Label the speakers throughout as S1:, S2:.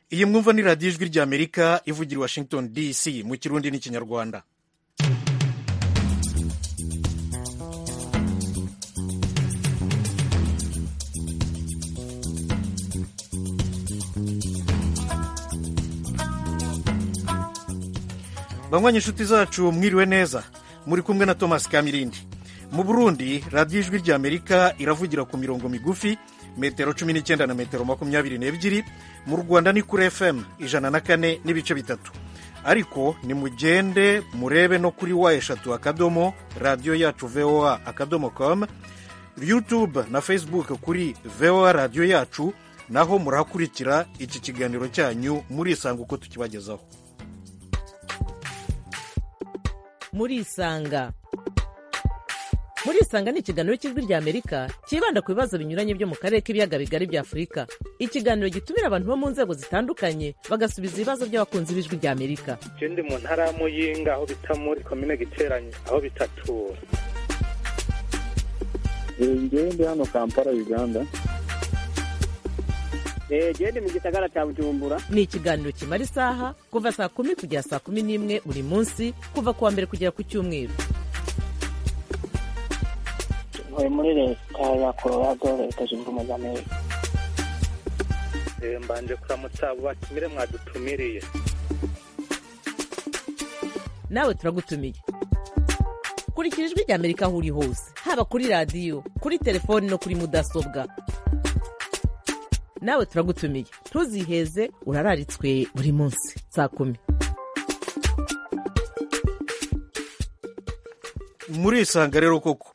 S1: iyi mwumva ni radiyo ijwi ry'amerika ivugira i washington dc mu kirundi n'ikinyarwanda banywanyi inshuti zacu mwiriwe neza muri kumwe na thomas kamirindi mu burundi radiyo ijwi ry'amerika iravugira ku mirongo migufi metero cumi n'icyenda na metero makumyabiri n'ebyiri mu rwanda ni kuri fm ijana na kane n'ibice bitatu ariko nimugende murebe no kuri wa eshatu akadomo radiyo yacu voa akadomo com youtube na facebook kuri voa radiyo yacu naho murahakurikira iki kiganiro cyanyu murisanga uko tukibagezaho
S2: murisanga murisanga ni ikiganiro cy'ijwi ry'amerika cyibanda ku bibazo binyuranye byo mu karere k'ibiyaga bigari bya afurika ikiganiro gitumira abantu bo mu nzego zitandukanye bagasubiza ibibazo by'abakunzi b'ijwi ry'amerika
S3: ndi mu ntara ya muyinga aho bita muri komine giteranye aho bitatura
S4: ngewe ndi hano kampala uganda
S5: gende mu gisagara cya bujumbura
S2: ni ikiganiro kimara isaha kuva saa kumi kugera saa kumi n'imwe buri munsi kuva ku wa mbere kugera ku cyumweru
S5: ntuye muri leta ya colorado leta zunze ubumwe za amerika
S3: mbanje kuramutsa abo batumire mwadutumiriye
S2: nawe turagutumiye kurikira ijwi ry'amerika aho uri hose haba kuri radiyo kuri telefoni no kuri mudasobwa nawe turagutumiye ntuziheze urararitswe buri munsi saa kumi
S1: murisanga rero koko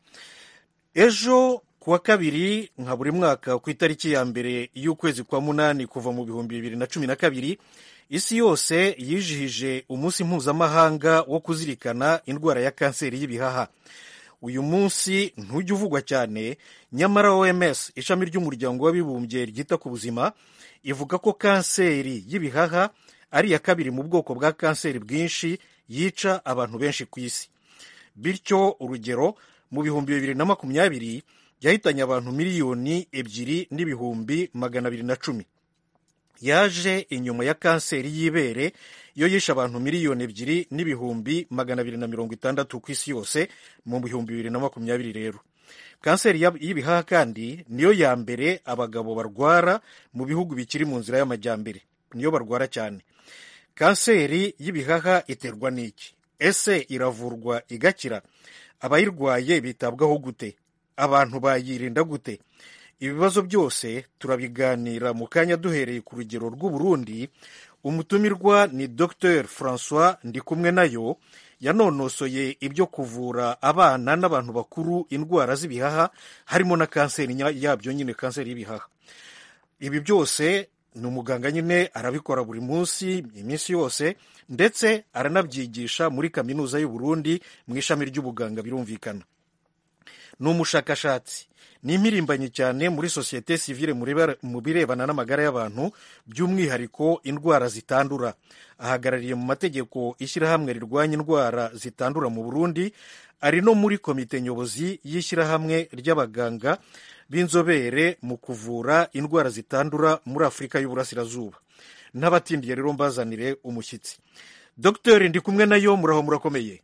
S1: ejo ku wa kabiri nka buri mwaka ku itariki ya mbere y'ukwezi kwa munani kuva mu bihumbi bibiri na cumi na kabiri isi yose yijihije umunsi mpuzamahanga wo kuzirikana indwara ya kanseri y'ibihaha uyu munsi ntujya uvugwa cyane nyamara oms ishami ry'umuryango w'abibumbye ryita ku buzima ivuga ko kanseri y'ibihaha ari iya kabiri mu bwoko bwa kanseri bwinshi yica abantu benshi ku isi bityo urugero mu bihumbi bibiri na makumyabiri yahitanye abantu miliyoni ebyiri n'ibihumbi magana abiri na cumi yaje inyuma ya kanseri y'ibere yo yishe abantu miliyoni ebyiri n'ibihumbi magana abiri na mirongo itandatu ku isi yose mu bihumbi bibiri na makumyabiri rero kanseri y'ibihaha kandi niyo ya mbere abagabo barwara mu bihugu bikiri mu nzira y'amajyambere niyo barwara cyane kanseri y'ibihaha iterwa n'iki ese iravurwa igakira abayirwaye bitabwaho gute abantu bayirinda gute ibibazo byose turabiganira mu kanya duhereye ku rugero rw'uburundi umutumirwa ni dr francois ndikumwe nayo yanonosoye ibyo kuvura abana n'abantu bakuru indwara z'ibihaha harimo na kanseri yabyo nyine kanseri y'ibihaha ibi byose ni umuganga nyine arabikora buri munsi iminsi yose ndetse aranabyigisha muri kaminuza y'uburundi mu ishami ry'ubuganga birumvikana ni umushakashatsi ni impirimbanyi cyane muri sosiyete sivile mu birebana n'amagara y'abantu by'umwihariko indwara zitandura ahagarariye mu mategeko ishyirahamwe rirwanya indwara zitandura mu burundi ari no muri komite nyobozi y'ishyirahamwe ry'abaganga b'inzobere mu kuvura indwara zitandura muri afurika y'uburasirazuba n'abatindiye rero mbazanire umushyitsi dogiteri ndi kumwe nayo muraho murakomeye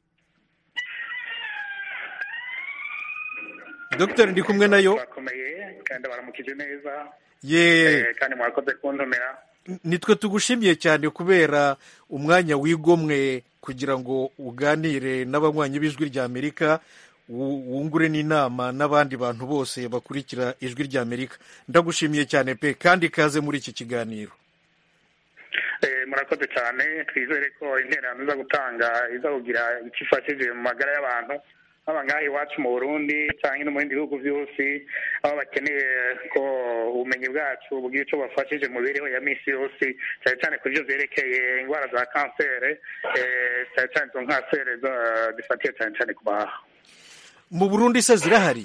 S1: dogiteri ndi kumwe nayo
S3: bakomeye kandi baramukije neza
S1: ye
S3: kandi mwakoze kuntumira
S1: nitwe tugushimiye cyane kubera umwanya wigomwe kugira ngo uganire n'abanywanyi b'ijwi ry'amerika wungure n'inama n'abandi bantu bose bakurikira ijwi ry'amerika ndagushimiye cyane pe kandi ikaze muri iki kiganiro
S3: murakoze cyane twizere ko interano iza gutanga iza kugira icyo ifashije mu magara y'abantu haba ngaha iwacu mu burundi cyangwa no mu bindi bihugu byose aho bakeneye ko ubumenyi bwacu bugira icyo bafashije mu mibereho ya minsi yose cyane cyane ku byo byerekeye indwara za kanseri cyane cyane izo kanseri zifatiye cyane cyane ku baha
S1: mu burundi se zirahari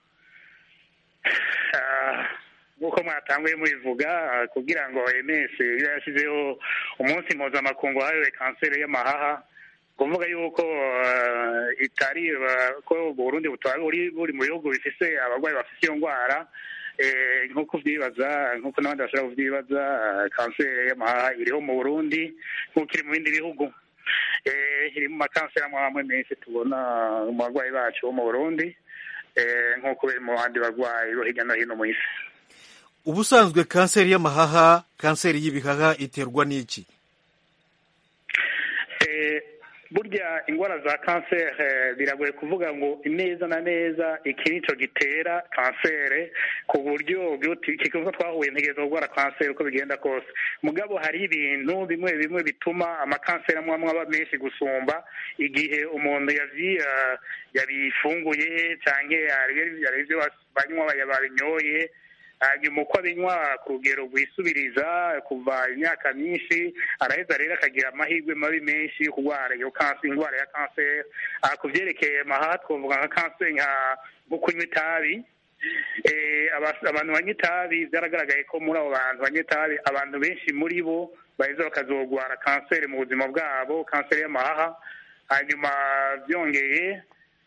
S3: nk'uko mwatanguye mubivuga kugira ngo ms iba yashyizeho umunsi mpuzamakungu wahariwe kanseri y'amahaha kuvuga yuko itari ko Burundi butari buri mu bihugu bifise abarwayi bafite iyo ndwara eh, nk'uko ubyibaza nk'uko n'abandi bashobora kubyibaza eh, kanseri y'amahaha iriho mu burundi nk'uko iri mu bindi bihugu Eh, iri mu makanseri amwe amwe menshi tubona mu barwayi bacu bo mu burundi eh, nk'uko biri mu bandi barwayi bo hirya no hino mu isi
S1: ubusanzwe kanseri y'amahaha kanseri y'ibihaha iterwa n'iki
S3: Eh, burya indwara za kanseri eh, biragoye kuvuga ngo neza na neza iki nico gitera kanseri ku buryo kikunze twahuye ntegereza kurwara kanseri uko bigenda kose mugabo hari ibintu bimwe bimwe bituma amakanseri amwe amwe aba menshi gusumba igihe umuntu yavyi eh, yabifunguye canke hari hari ivyo banywa babinyoye hanyuma uko abinywa ku rugero rwisubiriza kuva imyaka myinshi araheza rero akagira amahirwe mabi menshi yo kurwara iyo kanseri indwara ya kanseri aha ku byerekeye mahaha twavuga nka kanseri nka nko kunywa itabi Eh, aba- abantu banywa itabi byaragaragaye ko muri abo bantu banywa itabi abantu benshi muri bo baheza bakazogwara kanseri mu buzima bwabo kanseri y'amahaha hanyuma byongeye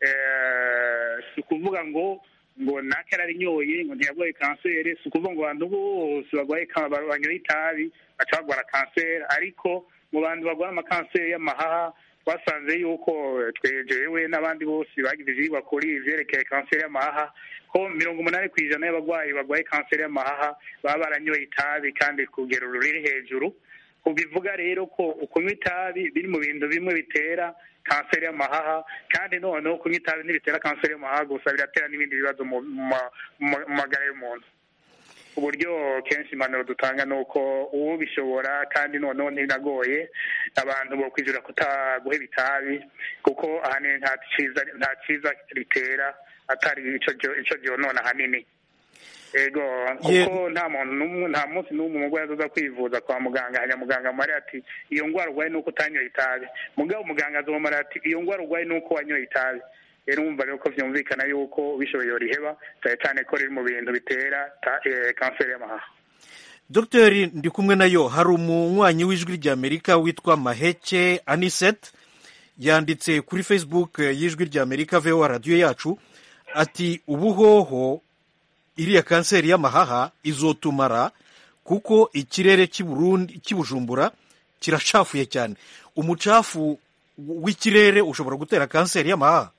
S3: eh, si ukuvuga ngo ngo nake ararinyoye ngo ntiyarwaye kanseri si ukuvuga ngo abantu bose barwaye ka- banyoye itabi baca barwara kanseri ariko mu bantu barwara amakanseri y'amahaha twasanze yuko twejewe n'abandi bose bagize ivyigwa kuri ivyerekeye kanseri y'amahaha ko mirongo umunani ku ijana y'abarwayi barwaye kanseri y'amahaha baba baranyoye itabi kandi ku rugero ruri hejuru bivuga rero ko ukunywa itabi biri mu bintu bimwe bitera kanseri y'amahaha kandi noneho kunywa itabi ntibitera kanseri y'amahaha gusa biratera n'ibindi bibazo mu ma- mu- mu magara y'umuntu uburyo kenshi impanuro dutanga ni uko uwubishobora kandi noneho ntinagoye abantu bokwijura kutaguheba itabi kuko ahanini nta cyiza nta cyiza ritera atari ico ryo- ico ryonona ahanini ego
S1: Ye-
S3: kuko nta muntu n'umwe nta munsi n'umwe umurwayi azoza kwivuza kwa muganga hanyuma muganga amara ati iyo ndwara urwaye ni uko utanyoye itabi mugabo muganga azomara ati iyo ndwara urwaye ni uko wanyoye itabi rero wumva rero ko vyumvikana yuko bishoboye yoriheba cyane cyane ko riri mu bintu bitera ta- eh, kanseri y'amahaha
S1: dogiteri ndi kumwe nayo hari umunywanyi w'ijwi ry'amerika witwa maheke aniset yanditse kuri facebook y'ijwi ry'amerika voa radiyo yacu ati ubuhoho iriya kanseri y'amahaha izotumara kuko ikirere cy'i Burundi cy'i bujumbura kiracafuye cyane umucafu w'ikirere ushobora gutera kanseri y'amahaha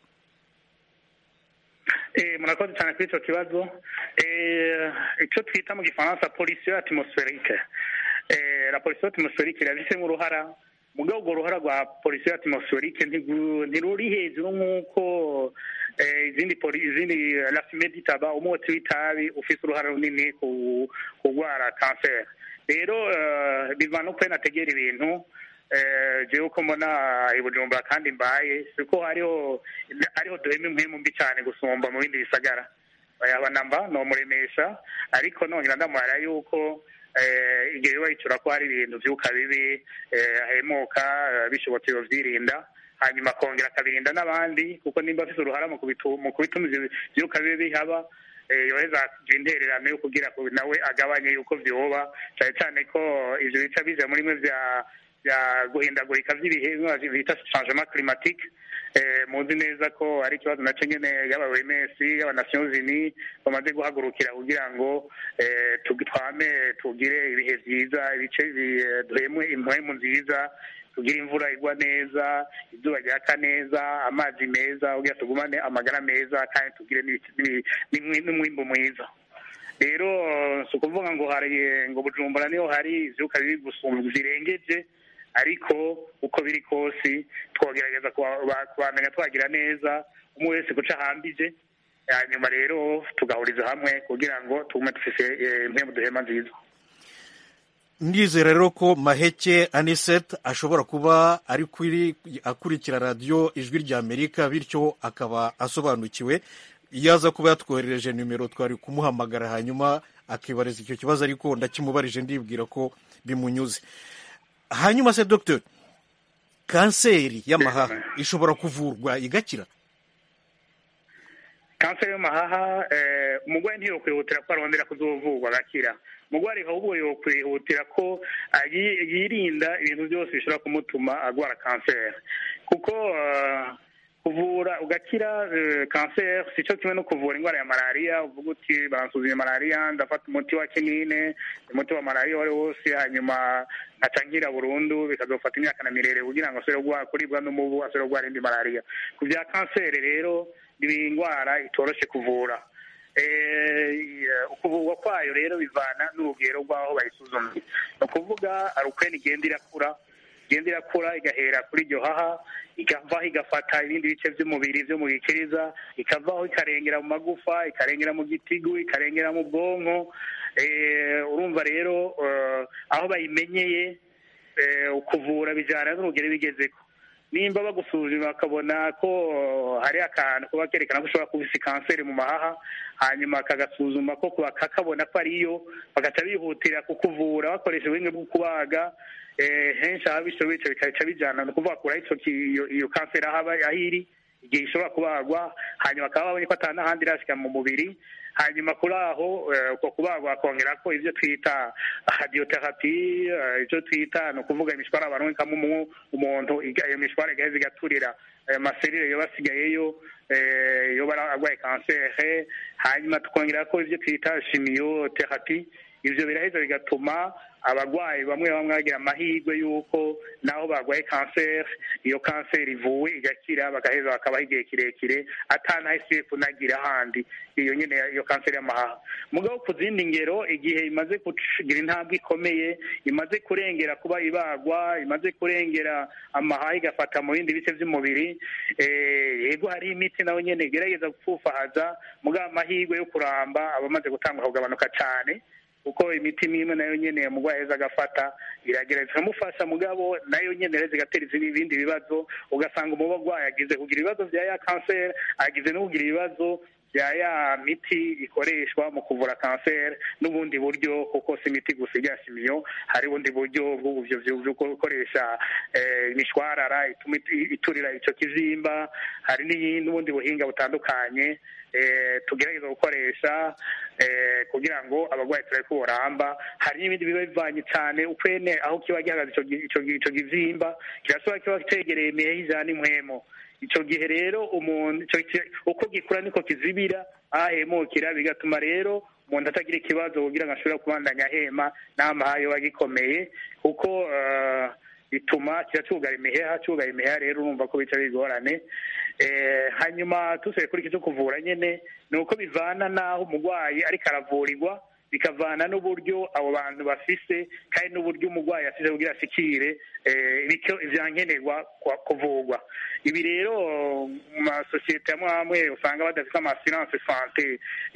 S3: Eh, murakoze cyane kuri icyo kibazo Eh, icyo twita mu gifaransa polisiyo atmospherique Eh, la polisiyo atmospherique irabifitemo uruhara mugabo urwo ruhara rwa polisiyo atmospherique ntigu- ntiruri hejuru nk'uko eh, izindi poli- izindi la fume d'itaba umwotsi w'itabi ufite uruhara runini ku kurwara kanseri rero eh, biva no kwena ategera ibintu eh, jewe uko mbona i bujumbura kandi mbaye siko hariho hariho duhema impwemu mbi cyane gusumba mu bindi bisagara yaba namba nomuremesha ariko nongera ndamubara yuko eh, igihe biba yicura ko hari ibintu vyuka bibi eh, ahemuka eh, bishobotse yovyirinda hanyuma akongera akabirinda n'abandi kuko nimba afise uruhara mu kubitu- mu kubituma ivyo vyuka bibi bihaba eh, yoheza akagira intererano yo kugira ngo nawe agabanye yuko vyoba cane cane ko ivyo bica bija muri mwe vya bya guhindagurika vy'ibihe bimwe bita changement climatique eh, muzi neza ko ari ikibazo naco nyene yaba OMS yaba Nations Unies bamaze guhagurukira kugira ngo eh, tugi- twame tugire ibihe vyiza ibice bi- eh, duhemwe impwemu nziza tugire imvura igwa neza izuba ryaka neza amazi meza kugira tugumane amagara meza kandi tugire n'ibi- n'ibi- n'umwi- n'umwimbu mwiza rero si ukuvuga ngo hari ngo bujumbura niho hari ivyuka bibi gusumba zirengeje ariko uko biri kose twogerageza kuba- kubamenya twagira neza umwe wese guca ahambije hanyuma rero tugahuriza hamwe kugira ngo tugume dufise eh, impemu duhema nziza
S1: ndizera rero ko maheke aniset ashobora kuba ari kuri akurikira radiyo ijwi ry'amerika bityo akaba asobanukiwe iyo aza kuba yatwoherereje nimero twari kumuhamagara hanyuma akibariza icyo kibazo ariko ndakimubarije ndibwira ko bimunyuze hanyuma se dogiteri kanseri y'amahaha ishobora kuvurwa igakira
S3: kanseri y'amahaha eh, umurwayi ntiyokwihutira ko arondera kuzovurwa agakira umurwayi ahubwo yokwihutira ko ah, yi- yirinda ibintu byose bishobora kumutuma agwara kanseri kuko ah, kuvura uga- ugakira eh, kanseri si cyo kimwe no kuvura indwara ya malariya uvuga uti bansuzumye malariya ndafata umuti wa kinine umuti wa malariya uwo ari wo wose hanyuma nkaca nkira burundu bikazofata imyaka na mirere kugira ngo asubire gwa- kuribwa n'umubu asubire kurwara indi malariya ku bya kanseri rero ni indwara itoroshe kuvura Eh, ukuvurwa kwayo rero bivana n'urugero rw'aho bayisuzumye ni ukuvuga hari ukwene igenda irakura igenda irakura igahera kuri iryo haha ikavaho igafata ibindi bice by'umubiri byo mu gikiriza ikavaho ikarengera mu magufa ikarengera mu gitigu ikarengera mu bwonko Eh, urumva rero eh, aho bayimenyeye eh, ukuvura bijyana n'urugero bigezeko nimba bagusuzuma bakabona ko hari akantu kuba kerekana ko ushobora kuba ufite kanseri mu mahaha hanyuma kagasuzuma ko kakabona ko ariyo bagaca bihutira kukuvura bakoresha ubuhinga bwo kubaga eh, henshi aho bishoboye ico bikaca bijana ni ukuvuga kuraho ico ki- iyo iyo kanseri aho aba- aho iri igihe ishobora kubagwa hanyuma bakaba babonye ko ata n'ahandi irashika mu mubiri hanyuma kuri aho eh, uko kubagwa bakongera ko ibyo twita radiotherapy eh, ibyo twita ni ukuvuga imishwara barunkamo umu- umuntu iga- iyo mishwara igaheza igaturira ayo maserire yoba asigayeyo eh, yoba ara- arwaye kanseri hanyuma tukongera ko ibyo twita chimiotherapy ivyo biraheza bigatuma abarwayi bamwe bamwe bagira amahirwe y'uko naho barwaye kanseri iyo kanseri ivuwe igakira bagaheza bakabaho igihe kirekire atanahise kunagira ahandi iyo nyene iyo kanseri y'amahaha mugabo ku zindi ngero igihe imaze kugira intambwe ikomeye imaze kurengera kuba ibagwa imaze kurengera amahaha igafata mu bindi bice by'umubiri eh, yego hari imiti nawe nyene igerageza gupfufahaza mugabo amahirwe yo kuramba aba amaze gutangwa kugabanuka cane kuko imiti n'imwe nayo nyene umurwayi aheza agafata iragerageza ikamufasha mugabo nayo nyene rero zigatera izindi- ibindi bibazo ugasanga umurwayi agize kugira ibibazo vya ya kanseri agize no kugira ibibazo bya ya miti ikoreshwa mu kuvura kanseri n'ubundi buryo kuko si imiti gusa ijya shimiyo hari ubundi buryo bw'ubuvyo byo gukoresha eh, imishwarara ituma it- iturira ico kizimba hari n'iyindi- n'ubundi buhinga butandukanye eh, tugerageza gukoresha eh, kugira ngo abarwayi turabe ko boramba hari n'ibindi biba bivanye cyane ukwene aho kiba gihagaze ico gi- ico gi- ico kizimba kirashobora kiba cegereye imiheha ijana impwemo ico gihe rero umuntu ico ki- uko gikura niko kizibira ahemukira bigatuma rero umuntu atagira ikibazo kugira ngo ashobore kubandanya ahema n'amahayo aba agikomeye kuko eh, bituma kiba cugara imiheha cugara imiheha rero urumva ko bica bigorane eh, hanyuma tusuye kuri iki cyo kuvura nyene ni uko bivana n'aho umurwayi ariko aravurirwa bikavana n'uburyo abo bantu bafise kandi n'uburyo umurwayi afise kugira ashikire eh, bityo ivyankenerwa kwa- kuvurwa ibi rero mu masosiyete amwe amwe usanga badafite amasiranse sante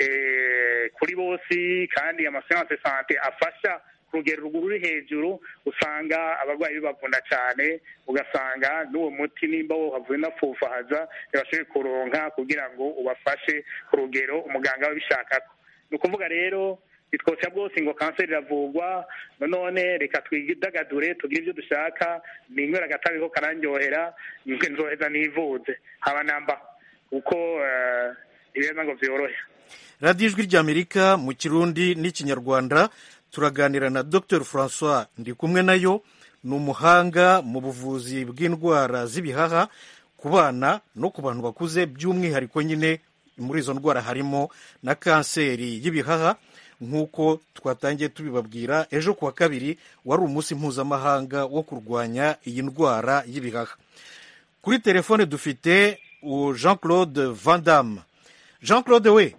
S3: eh, kuri bose kandi amasiranse sante afasha ku rugero ruri hejuru usanga abarwayi bibavuna cyane ugasanga n'uwo muti nimba wohavuye unapfufahaza ntibashoboye kuronka kugira ngo ubafashe ku rugero umuganga aba abishakako ni ukuvuga rero bitwoca bwose ngo kanseri iravurwa none reka twidagadure tugire ibyo dushaka ninywera agatabi ko karandyohera nzoheza nivuze haba namba kuko eh, ibiheza ngo vyorohe
S1: radiyo ijwi ry'amerika mu kirundi n'ikinyarwanda turaganira na dr francois ndi kumwe nayo ni umuhanga mu buvuzi bw'indwara z'ibihaha ku bana no ku bantu bakuze by'umwihariko nyine muri izo ndwara harimo na kanseri y'ibihaha nk'uko twatangiye tubibabwira ejo kuwa kabiri wari umunsi mpuzamahanga wo kurwanya iyi ndwara y'ibihaha kuri telefone dufite uwo jean claude van damme jean claude we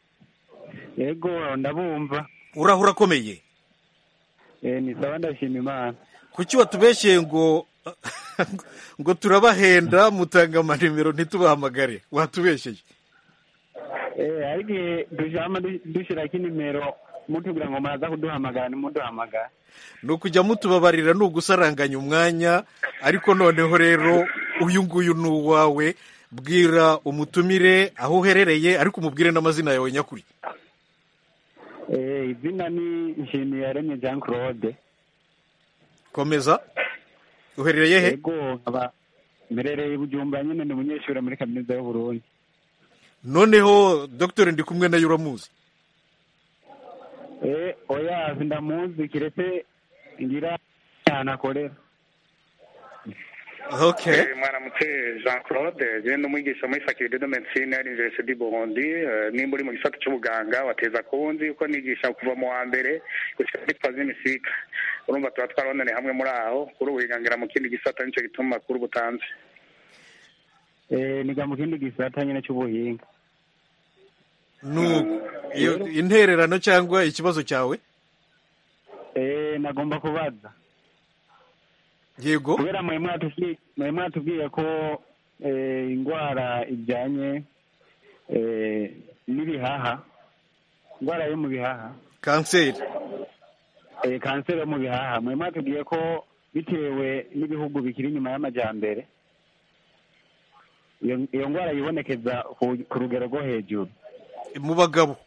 S6: yego ndabumva
S1: uraho urakomeye
S6: Eh, ni sawa ndashima imana
S1: kuki watubeshyeye ngo ngo turabahenda mutanga amanimero ntitubahamagare watubeshyeye
S6: Eh, ariko igihe dujama du- dushirako inimero mutubwira ngo muraza kuduhamagara nimuduhamagara
S1: ni ukujya mutubabarira ni ugusaranganya umwanya ariko noneho rero uyu nguyu ni uwawe bwira umutumire aho uherereye ariko umubwire n'amazina yawe nyakuri
S6: Eh, izina ni nshimiyaremye jean claude
S1: komeza uherereye he
S6: yego nkaba mberereye i bujumbura nyine ndi umunyeshuri muri kaminuza y'uburundi
S1: noneho dogiteri ndi kumwe nayo uramuzi
S6: Eh, oya ndamuzi kiretse ngira cyane akorera
S1: okay
S3: Eh, mwaramutse jean claude je ni umwigisha muri faculté de médecine à l'université du burundi Eh, nimba uri mu gisata c'ubuganga wateza kuwundi uko nigisha kuva mu wa mbere gushika muri troisième cycle urumva tuba twarabonane hamwe muri aho kuri ubu wigangira mu kindi gisata nico gituma amakuru butanze
S6: Eh, niga mu kindi gisata nyine cy'ubuhinga
S1: nuko iyo intererano cyangwa ikibazo cyawe
S6: Eh, nagomba kubaza
S1: yego
S6: kubera mwe mwatubwiye mwe mwatubwiye ko eh, indwara ijyanye eh, n'ibihaha indwara yo mu bihaha
S1: kanseri
S6: eh, kanseri yo mu bihaha mwe mwatubwiye ko bitewe n'ibihugu bikiri inyuma y'amajyambere iyo iyo ndwara yibonekeza ku- ku rugero rwo hejuru
S1: mu bagabo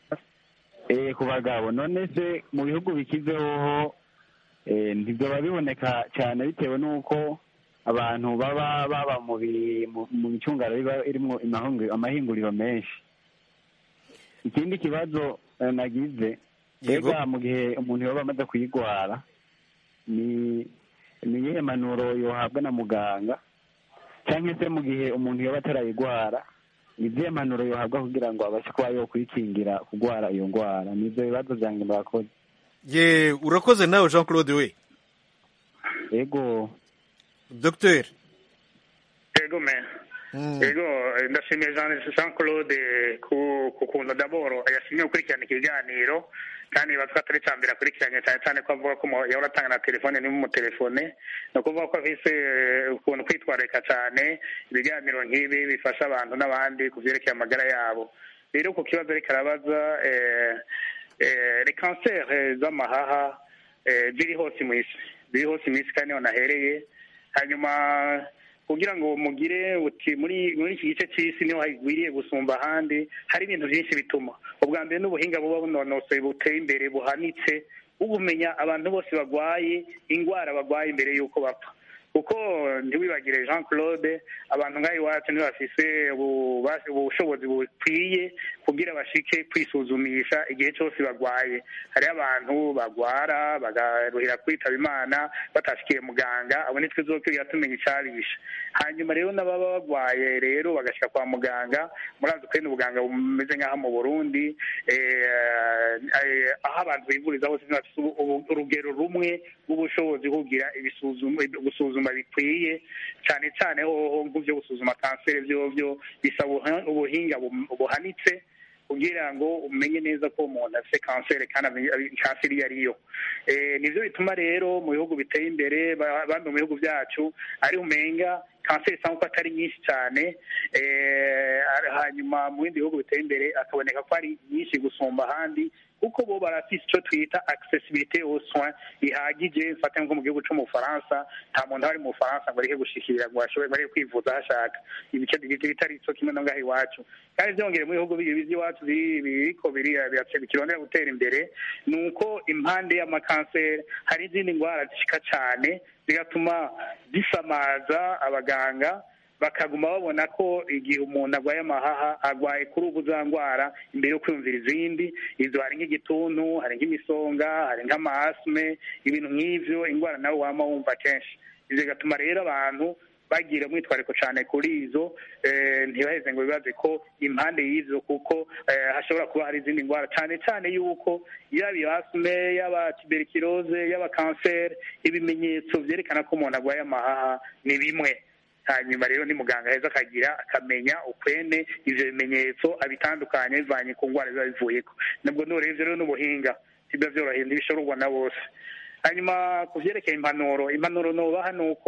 S6: eh, ku bagabo none se mu bihugu bikizeho eh, ntibyoba biboneka cyane bitewe n'uko abantu baba baba mu bi- mu- mu micungano iba irimo amahinguriro- amahinguriro menshi ikindi kibazo eh, nagize
S1: Yego.
S6: mbega mu gihe umuntu yoba amaze kuyigwara ni ni iyihe manuro yohabwa na muganga cyangwa se mu gihe umuntu yoba atarayigwara ni izihe manuro yohabwa kugira ngo abashe kuba yokwikingira kugwara iyo ndwara ni ibyo bibazo byanjye murakoze
S1: ye urakoze nawe jean claude we
S6: yego
S1: dogiteri
S3: yego me yego eh, ndashimiye jean jean claude ku ku kuntu daboro yashimye gukurikirana ikiganiro kandi bavuga atari cya mbere akurikiranye cyane cyane ko avuga ko mo- yahora atanga na telefone n'umutelefone ni ukuvuga ko afise eh, ukuntu kwitwararika cyane ibiganiro nk'ibi bifasha abantu n'abandi ku byerekeye amagara yabo rero ku kibazo ariko arabaza eh, eh, les kanseri z'amahaha eh, ziri hose mu isi ziri hose mu isi kandi niho nahereye hanyuma kugira ngo mugire uti muri muri iki gice cy'isi niho hagwiriye gusumba ahandi hari ibintu byinshi bituma ubwa mbere n'ubuhinga buba bunonosoye buteye imbere buhanitse ubumenya abantu bose bagwaye indwara bagwaye imbere y'uko bapfa kuko ntiwibagire jean claude abantu nk'aho iwacu ntibafise ububasha- ubushobozi bukwiye kugira bashike kwisuzumisha igihe cyose bagwaye hariho abantu bagwara bagaruhira kwitaba imana batashikiye muganga abo nitwe zokwiriya tumenya icabishe hanyuma rero n'ababa bagwaye rero bagashika kwa muganga murazi ko ubuganga bumeze nk'aho mu burundi eh, eh, aho abantu bivuriza hose ntibafise ubu- ubu- urugero rumwe rw'ubushobozi bwo kugira ibisuzuma gusuzuma bikwiye cyane cyane hoho nk'ibyo gusuzuma kanseri byo byo bisaba ubuha- ubuhinga bum- buhanitse kugira ngo umenye neza ko umuntu afite kanseri kandi amenye kanseri iyo ariyo Eh, nivyo bituma rero mu bihugu biteye imbere ba- bamwe mu bihugu byacu ari umenga kanseri isanga ko atari nyinshi cyane eh, hanyuma mu bindi bihugu biteye imbere akaboneka ko ari nyinshi gusumba ahandi kuko bo barafise icyo twita accessibilité aux soins ihagije mfate nko mu gihugu cyo mu Bufaransa nta muntu ari mu Bufaransa ngo areke gushikira ngo ashobore bari kwivuza aho ashaka ibice bigize bitari cyo kimwe no ngaho iwacu kandi byongere mu bihugu bibiri by'iwacu biri- biriko biri birace bikirondera gutera imbere ni uko impande y'amakanseri hari izindi ndwara zishika cyane zigatuma zisamaza abaganga bakaguma babona ko igihe umuntu arwaye amahaha arwaye kuri ubu za ndwara imbere yo kwiyumvira izindi izo hari nk'igituntu hari nk'imisonga hari nk'amasme ibintu nk'ivyo indwara nawe wama wumva kenshi ivyo bigatuma rero abantu bagira umwitwariko cyane kuri izo eh, ntibaheze ngo bibaze ko impande y'izo kuko eh, hashobora kuba hari izindi ndwara cyane cyane yuko yaba ibasme yaba tuberculose yaba kanseri ibimenyetso vyerekana ko umuntu arwaye amahaha ni bimwe hanyuma rero ni muganga heza akagira akamenya ukwene ivyo bimenyetso abitandukanye bivanye ku ndwara biba bivuyeko nabwo nurebye rero n'ubuhinga sibyo vyoroheye ntibishororwa na bose hanyuma ku vyerekeye impanuro impanuro nobaha ni uko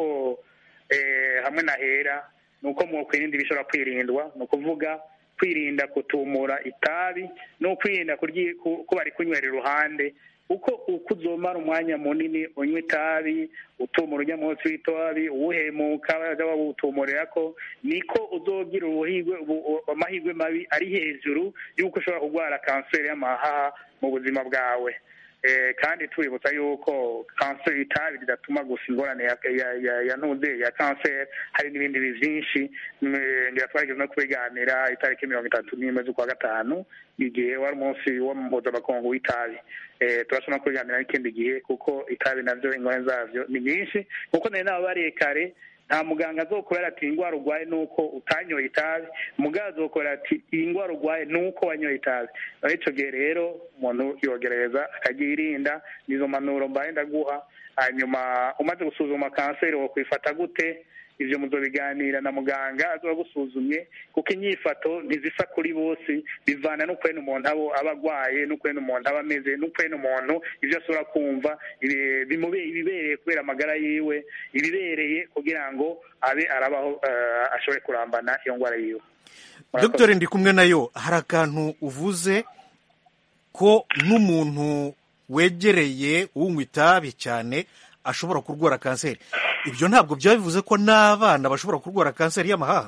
S3: eh, hamwe na hera ni uko mu kwirinda ibishobora kwirindwa ni ukuvuga kwirinda kutumura itabi no kwirinda kuryi- ku- kuba ari kunywera iruhande uko uko uzomara umwanya munini unywa itabi utumura ujya munsi w'itabi uwuhemuka baja bawutumurira ko niko uzogira ubuhigwe ubu- amahirwe mabi ari hejuru y'uko ushobora kurwara kanseri y'amahaha mu buzima bwawe Eh, kandi tubibutsa yuko kanseri itabi ridatuma gusa ingorane ya ya ya, ya ntuze ya kanseri hari n'ibindi bi- byinshi Mm, ngira twarigeze no kubiganira itariki mirongo itatu n'imwe z'ukwa gatanu igihe wari umunsi w'umuhuzabakungu w'itabi eh, turashobora no kubiganira n'ikindi gihe kuko itabi navyo ingorane zavyo ni nyinshi kuko nari nababariye kare nta muganga azokubera ati iyi ndwara urwaye ni uko utanyoye itabi muganga azokubera ati iyi ndwara urwaye ni uko wanyoye itabi aho icyo gihe rero umuntu yogereza akayirinda nizo mpanuro mbaye ndaguha hanyuma umaze gusuzuma kanseri wakwifata gute ibyo muzobiganira na muganga azoba agusuzumye kuko inyifato ntizisa kuri bose bivana n'ukwene umuntu abo aba agwaye n'ukwene umuntu aba ameze n'ukwene umuntu ibyo ashobora kumva ibi- bimube- ibibereye kubera amagara yiwe ibibereye kugira ngo abe arabaho eh, ashobore kurambana iyo ndwara yiwe Murakoze.
S1: dogiteri ndi kumwe nayo hari akantu uvuze ko n'umuntu wegereye unywa itabi cyane ashobora kurwara kanseri ibyo ntabwo byaba bivuze ko n'abana bashobora kurwara kanseri y'amahaha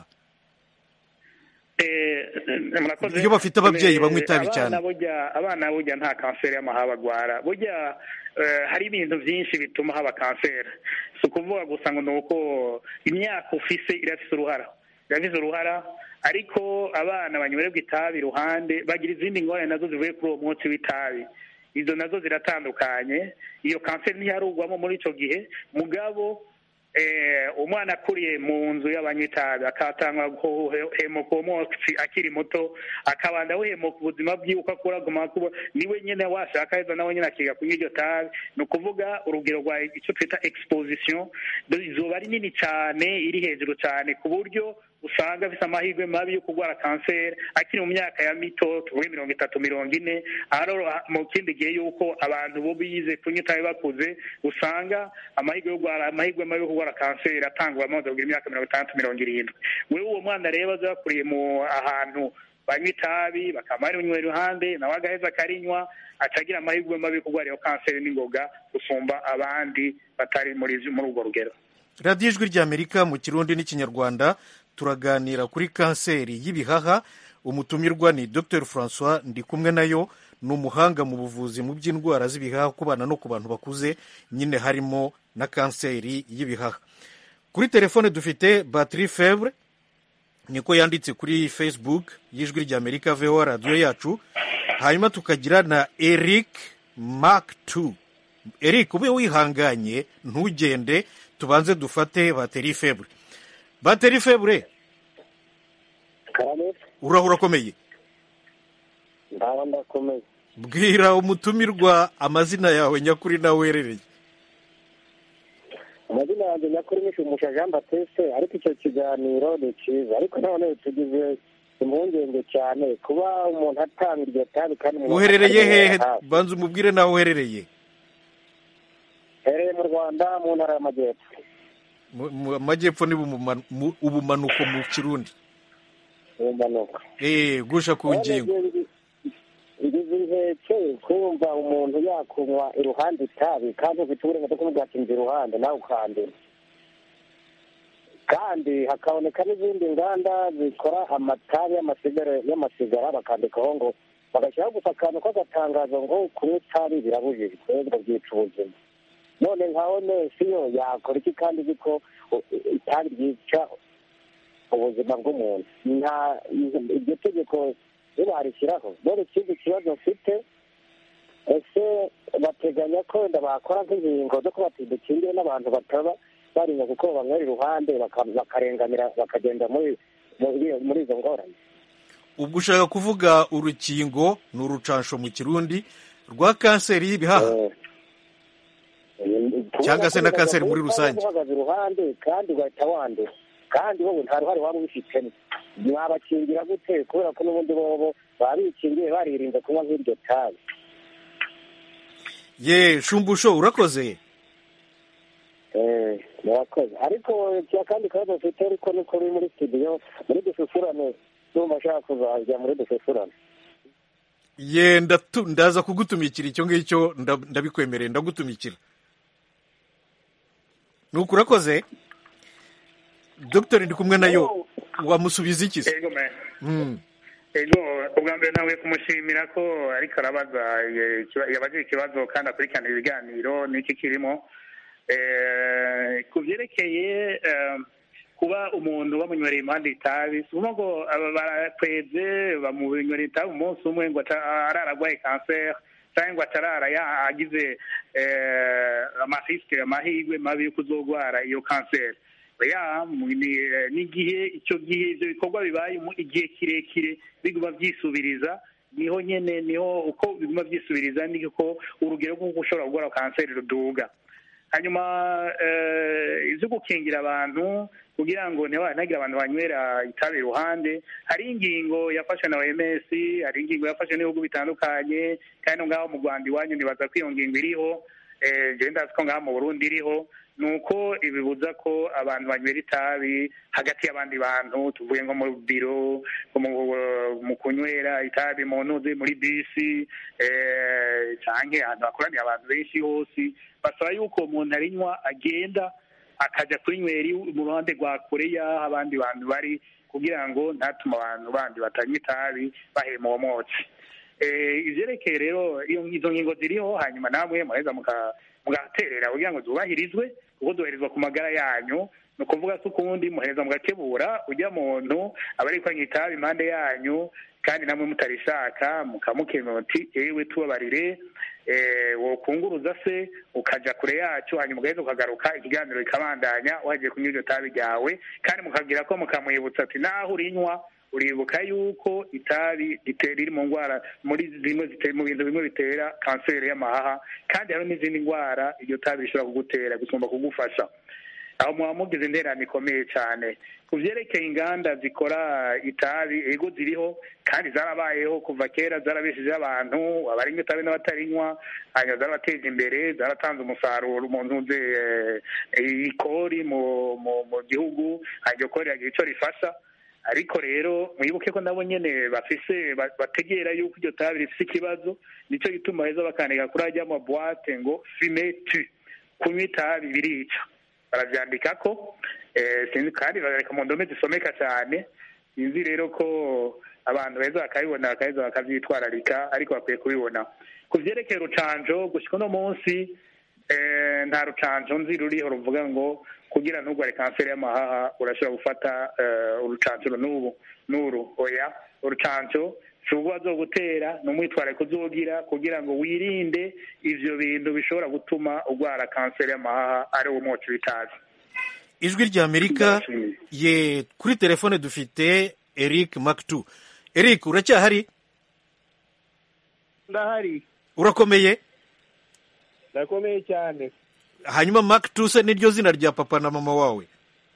S3: Eh, eh, murakoze.
S1: Iyo bafite ababyeyi
S3: Eh,
S1: banywa itabi
S3: abana
S1: cyane.
S3: burya abana burya nta kanseri y'amahaha bagwara burya eh, hari ibintu byinshi bituma haba kanseri si ukuvuga gusa ngo ni uko imyaka ufise irafise uruhara irafise uruhara ariko abana banywererwa itabi iruhande bagira izindi ngorane nazo zivuye kuri uwo munsi w'itabi izo nazo ziratandukanye iyo kanseri ntiyarugwamo muri icyo gihe mugabo eh, umwana akuriye mu nzu y'abanywa itabi akatangwa guhemuka uwo munsi akiri muto akabanda awuhemuka ubuzima bwiwe uko akura aguma kuba niwe nyine washaka heza nawe nyine akiga kunywa iryo tabi ni ukuvuga urugero rwa icyo twita exposition izuba ari nini cyane iri hejuru cyane ku buryo usanga afite amahirwe mabi yo kurwara kanseri akiri mu myaka ya mito tuvuge mirongo itatu mirongo ine aharo mu kindi gihe yuko abantu bo bize kunywa itabi bakuze usanga amahirwe yo kurwara amahirwe mabi yo kurwara kanseri atangwa amaze kugira imyaka mirongo itandatu mirongo irindwi wewe uwo mwana rero aza yakuriye mu ahantu banywa itabi bakaba barinywa iruhande nawe agaheza akarinywa atagira amahirwe mabi yo kurwara iyo kanseri n'ingoga gusumba abandi batari muri muri urwo rugero
S1: radiyo ijwi ry'amerika mu kirundi n'ikinyarwanda turaganira kuri kanseri y'ibihaha umutumirwa ni dr francois ndi kumwe nayo ni umuhanga mu buvuzi mu by'indwara z'ibihaha ku bana no ku bantu bakuze nyine harimo na kanseri y'ibihaha kuri telefone dufite batiri febre niko yanditse kuri facebook y'ijwi ry'amerika voa radiyo yacu hanyuma tukagira na eric mark 2 eric ube wihanganye ntugende tubanze dufate bateri febre bateri febre
S5: karame
S1: urahura urakomeye
S5: ndaba ndakomeye
S1: bwira umutumirwa amazina yawe nyakuri nawe werereye
S5: amazina yanjye nyakuri ni shumusha jean batiste ariko icyo kiganiro ni cyiza ariko none tugize impungenge cyane kuba umuntu atanga iryo tabi kandi umuntu
S1: uherereye hehe
S5: atarinywera hafi.
S1: banza umubwire nawe uherereye
S5: hereye mu rwanda mu ntara y'amajyepfo
S1: Mu- mu amajyepfo ni bumuma- mu- ubumanuko mu kirundi
S5: mu mpanuka
S1: eh gusha ku ngingo
S5: ngize inkeke kumva umuntu yakunywa iruhande itabi kandi ufite uburenganzira bwo kumubwira ati nzi iruhande nawe ukandura kandi hakaboneka n'izindi nganda zikora amatabi y'amasigara y'amasigara bakandikaho ngo bagashyiraho gusa akantu k'agatangazo ngo kunywa itabi birabujijwe ngo byica ubuzima none nka onesi yo yakora iki kandi izi ko uh, itabi ryica ubuzima bw'umuntu nta iryo tegeko nibarishyiraho none ikindi kibazo mfite ese bateganya ko wenda bakora nk'inkingo zo kuba dukingiye n'abantu bataba barinya kuko banywera iruhande baka- bakarenganira bakagenda muri muri- muri izo ngorane
S1: ubwo ushaka kuvuga urukingo ni urucansho mu kirundi rwa kanseri y'ibihaha Cyangwa se na kanseri muri rusange.
S5: uhagaze iruhande kandi ugahita wandura kandi wowe nta ruhare waba ubifitemo mwabakingira gute kubera ko n'ubundi bobo baba bikingiye baririnze kunywa nk'iryo tabi
S1: ye shumbusho urakoze
S5: Eh, murakoze ariko cya kandi kabazo mfite ariko ni kuri muri studio muri dususurane ndumva ashaka kuzajya muri dususurane
S1: ye ndatu- ndaza kugutumikira icyo ngicyo nda- ndabikwemereye ndagutumikira nuko urakoze dogiteri ndi kumwe nayo wamusubiza iki se
S3: ego me
S1: Mm.
S3: ego ubwa mbere nawe kumushimira ko ariko arabaza eh, ikiba- yabajije ikibazo kandi akurikirana ibiganiro n'iki kirimo Eh, ku byerekeye eh, kuba umuntu bamunywereye impande itabi si ukuvuga ngo aba barakweze bamunywereye itabi umunsi umwe ngo ata- arara arwaye kanseri cyangwa ngo atarara ya- agize eh, amarisike amahirwe mabi yo kuzogwara iyo kanseri ya mu- ni- eh, n'igihe icyo gihe ibyo bikorwa bibaye mu igihe kirekire biguma byisubiriza niho nyene niho uko biguma byisubiriza niko urugero rw'uko ushobora gukora kanseri ruduga hanyuma eh, ibyo gukingira abantu kugira ngo ntihagire abantu banywera itabi iruhande hari ingingo yafashwe na OMS hari ingingo yafashwe n'ibihugu bitandukanye kandi no ngaho mu Rwanda iwanyu nibaza ko iyo ngingo iriho eh, jewe ndazi ko ngaho mu Burundi iriho ni uko ibibuza ko abantu banywera itabi hagati y'abandi bantu tuvuge nko mu biro nko mu- mu kunywera itabi mu ntuzi muri bisi eh, canke ahantu hakoraniye abantu benshi hose basaba yuko umuntu arinywa agenda akaja kurinywera iwe mu ruhande rwa kure y'aho abandi bantu bari kugira ngo ntatume abantu bandi batanywa itabi bahema uwo mwotsi Eh, ivyerekeye rero iyo izo ngingo ziriho hanyuma namwe muheza muka- mugaterera kugira ngo zubahirizwe kuko zubahirizwa ku magara yanyu ni ukuvuga ko ukundi muheza mugakebura ujya muntu aba ariko anywa itabi impande yanyu kandi namwe mutarishaka mukamukemura uti ewe tubabarire eh, wokunguruza se ukaja kure yacu hanyuma ugaheza ukagaruka ikiganiro kikabandanya wagiye kunywa iryo tabi ryawe kandi mukagira ko mukamwibutsa ati naho urinywa uribuka yuko itabi rite- riri mu ndwara muri zimwe zitera mu bintu bimwe bitera kanseri y'amahaha kandi hari n'izindi ndwara iryo tabi rishobora kugutera gusumba kugufasha aho muba mugize interane ikomeye cyane ku byerekeye inganda zikora itabi ego ziriho kandi zarabayeho kuva kera zarabeshejeho abantu abarinywa itabi n'abatarinywa hanyuma zarabateje imbere zaratanze umusaruro mu ntuze eh, ikori mu mu mu gihugu hanyuma iryo kori yagira icyo rifasha ariko rero mwibuke ko nabo nyene bafise ba- bategera yuko iryo tabi rifise ikibazo nico gituma heza bakandika kuri ajya amabwate ngo fume tu kunywa itabi birica baravyandikako eh, sinzi kandi barareka mu ndome zisomeka cyane sinzi rero ko abantu beza bakabibona bakaheza bakavyitwararika ariko bakwiye kubibona ku vyerekeye urucanjo gushika uno munsi eh, nta rucanjo nzi ruriho ruvuga ngo kugira ntugware kanseri y'amahaha urashobora gufata eh, urucanco n'ubu n'uru oya urucanco si ubwo bazogutera ni umwitwarariko uzogira kugira ngo wirinde ivyo bintu bishobora gutuma urwara kanseri y'amahaha ari wo mwoci w'itabi
S1: ijwi rya amerika ye kuri telefone dufite eric maktu eric uracyahari
S7: ndahari
S1: urakomeye
S7: ndakomeye cyane
S1: hanyuma maktu se niryo zina rya papa na mama wawe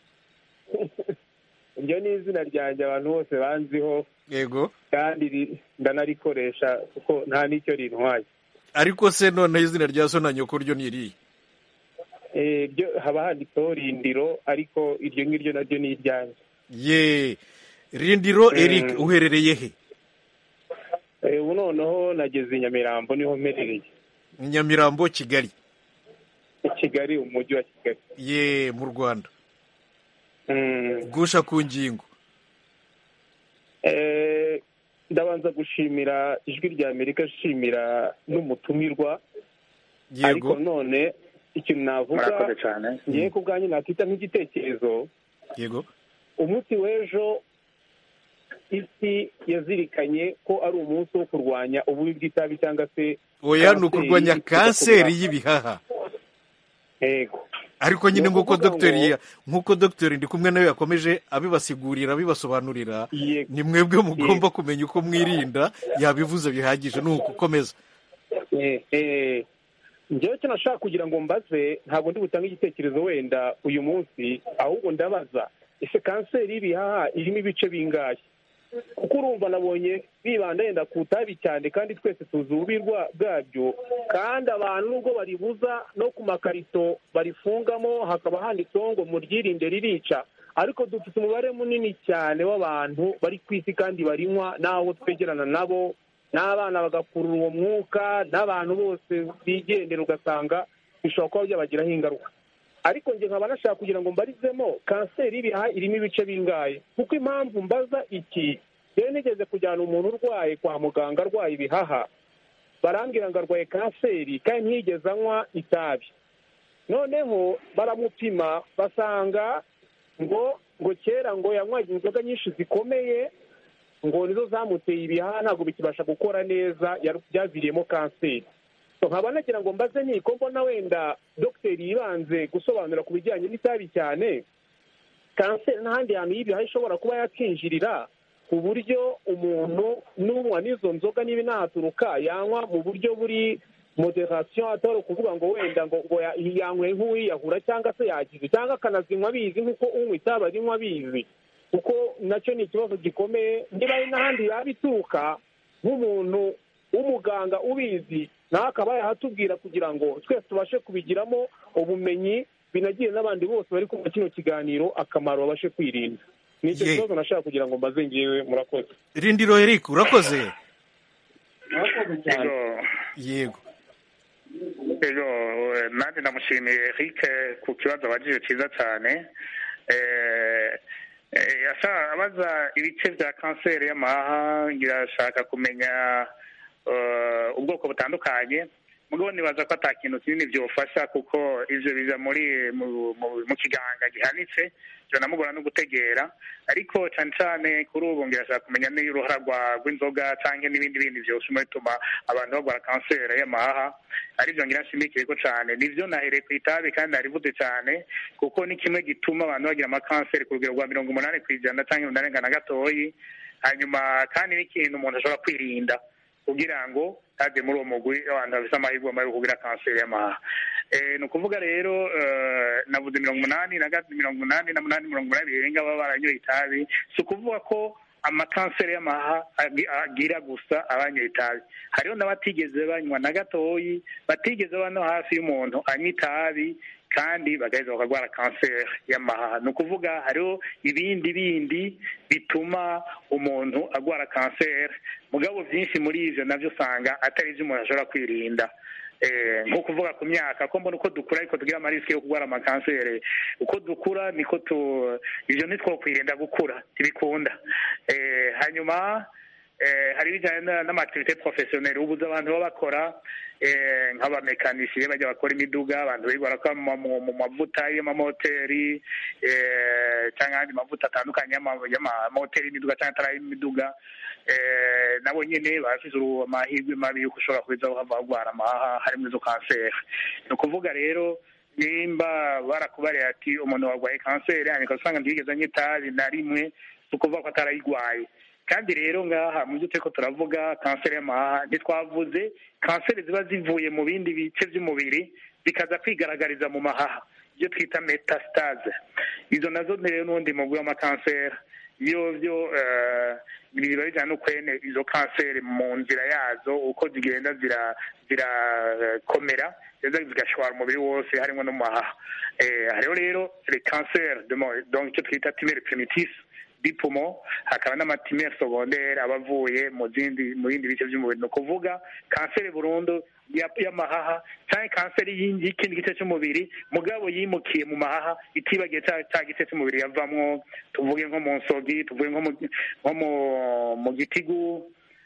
S7: iryo ni izina ryanjye abantu bose banziho
S1: yego
S7: kandi ri- ndanarikoresha kuko nta n'icyo rintwaye
S1: ariko se noneho izina rya so na nyoko ryo ni irihe
S7: Eh, ryo haba handitseho rindiro ariko iryo ngiryo naryo ni iryanjye
S1: ye rindiro eric uherereye he
S7: Eh, ubu noneho nageze i nyamirambo niho mperereye
S1: nyamirambo kigali
S7: i kigali umujyi wa kigali
S1: ye mu rwanda
S7: Mm.
S1: gusha ku ngingo
S7: Eh, ndabanza gushimira ijwi rya amerika nshimira n'umutumirwa ariko
S1: yego
S7: none ikintu navuga
S3: murakoze cyane
S7: ngiye ku bwanyu nakita nk'igitekerezo
S1: yego
S7: umunsi w'ejo isi yazirikanye ko ari umunsi wo kurwanya ububi bw'itabi cyangwa se
S1: oya ni
S7: kanseri
S1: ukurwanya
S7: ituruka ku
S1: kanseri
S7: bihaha.
S1: y'ibihaha
S7: yego
S1: ariko nyine
S7: Ni
S1: nk'uko
S7: ukuvuga
S1: dogiteri
S7: ngo-
S1: ya- nk'uko dogiteri ndi kumwe nawe yakomeje abibasigurira abibasobanurira
S7: Yego.
S1: ni mwebwe mugomba kumenya uko mwirinda yabivuze bihagije ni uko ukomeza
S7: Eh, eh, njyewe icyo nashaka kugira ngo mbaze ntabwo ndi butange igitekerezo wenda uyu munsi ahubwo ndabaza ese kanseri y'ibihaha irimo ibice bingahe kuko urumva nabonye bibanda yenda ku itabi cyane kandi twese tuzi ububi bwa- bwabyo kandi abantu nubwo baribuza no ku makarito barifungamo hakaba handitseho ngo muryirinde ririca ariko dufite umubare munini cyane w'abantu bari ku isi kandi barinywa n'abo twegerana nabo n'abana bagakurura uwo mwuka n'abantu bose bigendera ugasanga bishobora kuba byabagiraho ingaruka ariko njye nkaba nashaka kugira ngo mbarizemo kanseri y'ibihaha irimo ibice bingahe kuko impamvu mbaza iki rero nigeze kujyana umuntu urwaye kwa muganga arwaye ibihaha barambwira ngo arwaye kanseri kandi ntiyigeze anywa itabi noneho baramupima basanga ngo ngo kera ngo yanywaga inzoga nyinshi zikomeye ngo nizo zamuteye ibihaha ntabwo bikibasha gukora neza yar- byaviriyemo kanseri So, nkaba nagira ngo mbaze niko mbona wenda dogiteri yibanze gusobanura ku bijyanye n'itabi cyane kanseri n'ahandi hantu y'ibihaha ishobora kuba yakinjirira ku buryo umuntu n'unywa n'izo nzoga niba inahaturuka yanywa mu buryo buri moderasiyo atari ukuvuga ngo wenda ngo ngo ya- yanyweye nk'uwiyahura cyangwa se yagize cyangwa akanazinywa abizi nk'uko unywa itabi arinywa abizi kuko nacyo ni ikibazo gikomeye niba ari n'ahandi yaba ituruka nk'umuntu w'umuganga ubizi nawe akaba yahatubwira kugira ngo twese tubashe kubigiramo ubumenyi binagire n'abandi bose bari kumva kino kiganiro akamaro babashe kwirinda ni icyo
S1: Ye.
S7: kibazo nashaka kugira ngo mbaze ngewe murakoze
S1: rindiro eric urakoze
S3: Ego,
S1: yego
S3: ego eh, nanjye ndamushimiye Eric ku kibazo abajije cyiza cyane Eh, eh, yashaka abaza ibice bya kanseri y'amahaha ngirashaka kumenya eh, ubwoko butandukanye mugabo nibaza ko ata kintu kinini byofasha kuko ivyo biza muri mu, mu, mu kiganga gihanitse biranamugora no gutegera ariko cyane cyane kuri ubu ngirashaka kumenya n'uruhara rwa- rw'inzoga cyangwa n'ibindi bindi byose bituma abantu barwara kanseri y'amahaha aribyo ngira nshimikireko cyane nivyo nahereye ku itabi kandi narivuze cyane kuko ni kimwe gituma abantu bagira amakanseri ku rugero rwa mirongo umunani ku ijana cyangwa umunani na gatoyi hanyuma kandi n'ikintu umuntu ashobora kwirinda kugira ngo ntajye muri uwo mugwi abantu bafite amahirwe mabi yo kugira kanseri y'amahaha Eh, ni ukuvuga rero eh, navuze mirongo umunani na gat- mirongo umunani na munani mirongo umunani birenga baba baranyoye itabi si ukuvuga ko amakanseri y'amahaha agi- agira gusa abanyoye itabi hariho n'abatigeze banywa na gatoyi batigeze baba no hafi y'umuntu anywa itabi kandi bagaheza bakarwara kanseri y'amahaha ni ukuvuga hariho ibindi bindi bituma umuntu arwara kanseri mugabo byinshi muri ivyo navyo usanga atari ivyo umuntu ashobora kwirinda Eh, nko kuvuga ku myaka ko mbona uko dukura ariko tugira amarisike yo kurwara amakanseri uko dukura niko tu ivyo ntitwokwirinda gukura ntibikunda Eh, hanyuma eh, hari ibijyanye na- n'amativite porofesiyoneri ubuze abantu baba bakora eh, nk'abamekanisiye bajya bakora imiduga abantu biga barakora mu- mu mu mavuta y'amamoteri eh, cyangwa ayandi mavuta atandukanye y'ama- y'amamoteri y'imiduga cyangwa atari ay'imiduga eh, nabo nyine bafite uru- amahirwe mabi y'uko ushobora kuza uhava urwara amahaha harimo izo kanseri ni ukuvuga rero nimba barakubariye ati umuntu warwaye kanseri hanyuma usanga ntiyigeze anywa itabi na rimwe si ukuvuga ko atarayirwaye kandi rero ngaha mu byo turiko turavuga kanseri y'amahaha ntitwavuze kanseri ziba zivuye mu bindi bice by'umubiri zikaza kwigaragariza mu mahaha ibyo twita metastase izo nazo rero n'ubundi mugwi w'amakanseri iyo byo eh, biba bijyana n'ukwene izo kanseri mu nzira yazo uko zigenda zira zirakomera ziza zigashwara umubiri wose harimo no mu mahaha Eh, hariho rero le cancer de mo- donc icyo twita tumere primitif dipumo hakaba n'amatimere secondaire aba avuye mu zindi mu bindi bice by'umubiri ni ukuvuga kanseri burundu ya- y'amahaha cyangwa kanseri y'indi- y'ikindi gice cy'umubiri mugabo yimukiye mu mahaha itibagiye cya cya gice cy'umubiri yavamwo tuvuge nko mu nsogi tuvuge nko mu nko mu mu gitigu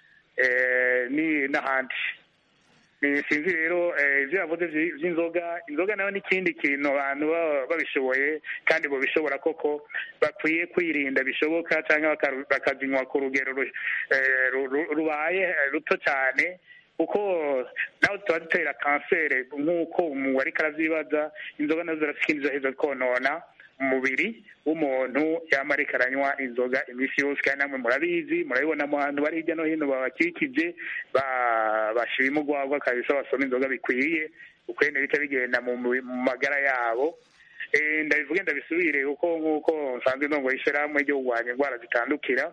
S3: eh, ni n'ahandi Ni- sinzi rero eh, ivyo yavuze vy- vy'inzoga inzoga nayo n'ikindi kintu abantu baba babishoboye kandi bobishobora koko bakwiye kwirinda bishoboka cyangwa bakaru- bakazinywa ku rugero ru- eh, ru- ru- rubaye eh, ruto cyane kuko nawe tuba dutera kanseri nk'uko umuntu ariko aravyibaza inzoga nazo zirafite ikindi zoheza konona umubiri w'umuntu yama ariko aranywa inzoga iminsi yose kandi namwe murabizi murabibona mu bantu bari hirya no hino babakikije ba- bashima urwagwa kabisa basoma inzoga bikwiriye ukwene bita bigenda mu mu- mu magara yabo Eh, ndabivuge ndabisubire kuko nk'uko nsanzwe ndongoye ishyirahamwe ryo kurwanya indwara zitandukira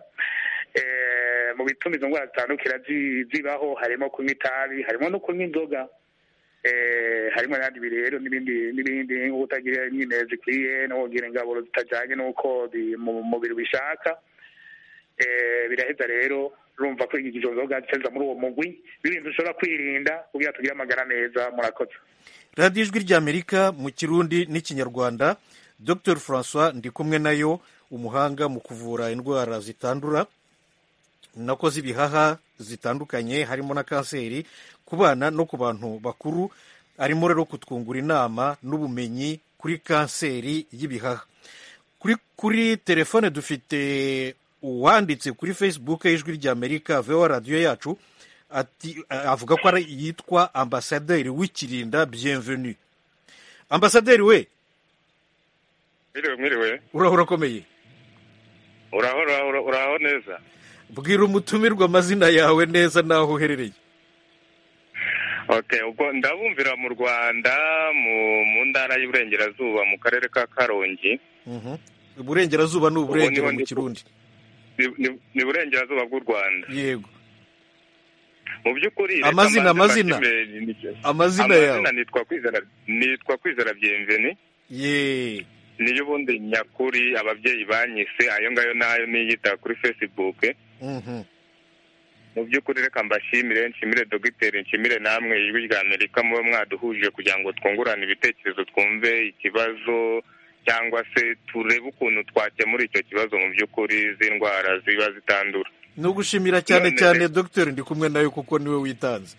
S3: Eh, mu bituma izo ndwara zitandukira zi- zibaho harimo kunywa itabi harimo no kunywa inzoga eh, harimo n'abandi birero n'ibindi n'ibindi nko kutagira nyine zikwiye no kugira ingaburo zitajyanye n'uko bi- mu mubiri bishaka eh, biraheza rero urumva ko izo nzoga ziteza muri uwo mugwi n'ibintu ushobora kwirinda kugira tugire amagara meza murakoze
S1: radiyo ijwi ry'amerika mu kirundi n'ikinyarwanda dr francois ndi kumwe nayo umuhanga mu kuvura indwara zitandura nako z'ibihaha zitandukanye harimo na kanseri ku bana no ku bantu bakuru arimo rero kutwungura inama n'ubumenyi kuri kanseri y'ibihaha kuri kuri telefone dufite uwanditse kuri facebook y'ijwi ry'amerika vewa radiyo yacu ati avuga ko ari yitwa ambasaderi w'ikirinda bienvenue ambasaderi we
S8: mwiriwe mwiriwe
S1: uraho urakomeye
S8: uraho uraho uraho neza
S1: bwira umutumirwa amazina yawe neza n'aho uherereye
S8: okay ubwo ndabumvira mu rwanda mu mu ntara y'iburengerazuba mu karere ka karongi
S1: Mhm. iburengerazuba ni uburengero
S8: niho
S1: mu
S8: ndi-
S1: kirundi
S8: Ni- ni- ni iburengerazuba bw'u rwanda
S1: yego
S8: mu by'ukuri reka
S1: Amazina,
S8: mbanze
S1: amazina.
S8: mbashimire ni-
S1: amazina yawe
S8: amazina nitwa kwizera nitwa kwizera byemveni
S1: ye
S8: niyo ubundi nyakuri ababyeyi banyise ayo ngayo nayo niyita kuri facebook
S1: Mhm.
S8: mu by'ukuri reka mbashimire nshimire dogiteri nshimire namwe ijwi rya amerika mube mwaduhuje kugira ngo twungurane ibitekerezo twumve ikibazo cyangwa se turebe ukuntu twakemura icyo kibazo mu by'ukuri z'indwara ziba zitandura
S1: ni ugushimira cyane
S8: None-
S1: cyane dogiteri ndi kumwe nawe kuko niwe witanze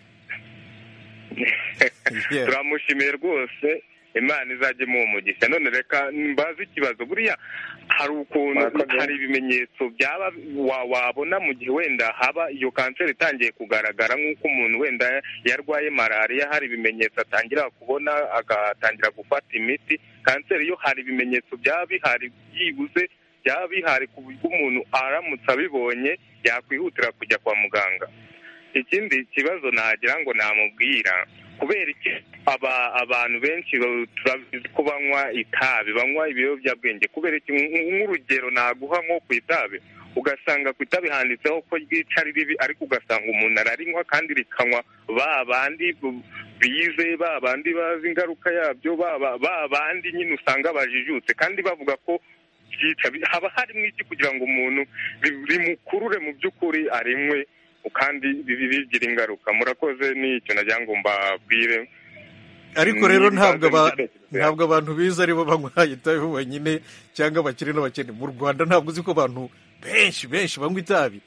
S1: Yeah.
S8: turamushimiye rwose imana izajya imuha umugisha none reka mbaze ikibazo buriya hari ukuntu
S3: Murakoze.
S8: hari ibimenyetso byaba wa- wabona mu gihe wenda haba iyo kanseri itangiye kugaragara nk'uko umuntu wenda yarwaye malariya hari ibimenyetso atangira kubona agatangira gufata imiti kanseri yo hari ibimenyetso byaba bihari byibuze byaba bihari ku buryo umuntu aramutse abibonye yakwihutira kujya kwa muganga ikindi kibazo nagira ngo namubwira kubera iki aba abantu benshi ba- turabizi ko banywa itabi banywa ibiyobyabwenge kubera iki Nk- nk'urugero naguha nko ku itabi ugasanga ku itabi handitseho ko ryica ari ribi ariko ugasanga umuntu ararinywa kandi rikanywa ba bandi bu- bize ba bandi bazi ingaruka yabyo ba ba- ba bandi nyine usanga bajijutse kandi bavuga ko byica Bi- haba harimo iki kugira ngo umuntu ri- rimukurure mu by'ukuri arinywe kandi bibi bigira ingaruka murakoze n'icyo nagira ngo mbabwire
S1: ariko rero
S8: Ni
S1: ntabwo aba-
S8: ibibazo n'ibitekerezo
S1: ntabwo abantu biza aribo banywa itabi bonyine cyangwa abakire n'abakene mu rwanda ntabwo uzi ko abantu benshi benshi banywa itabi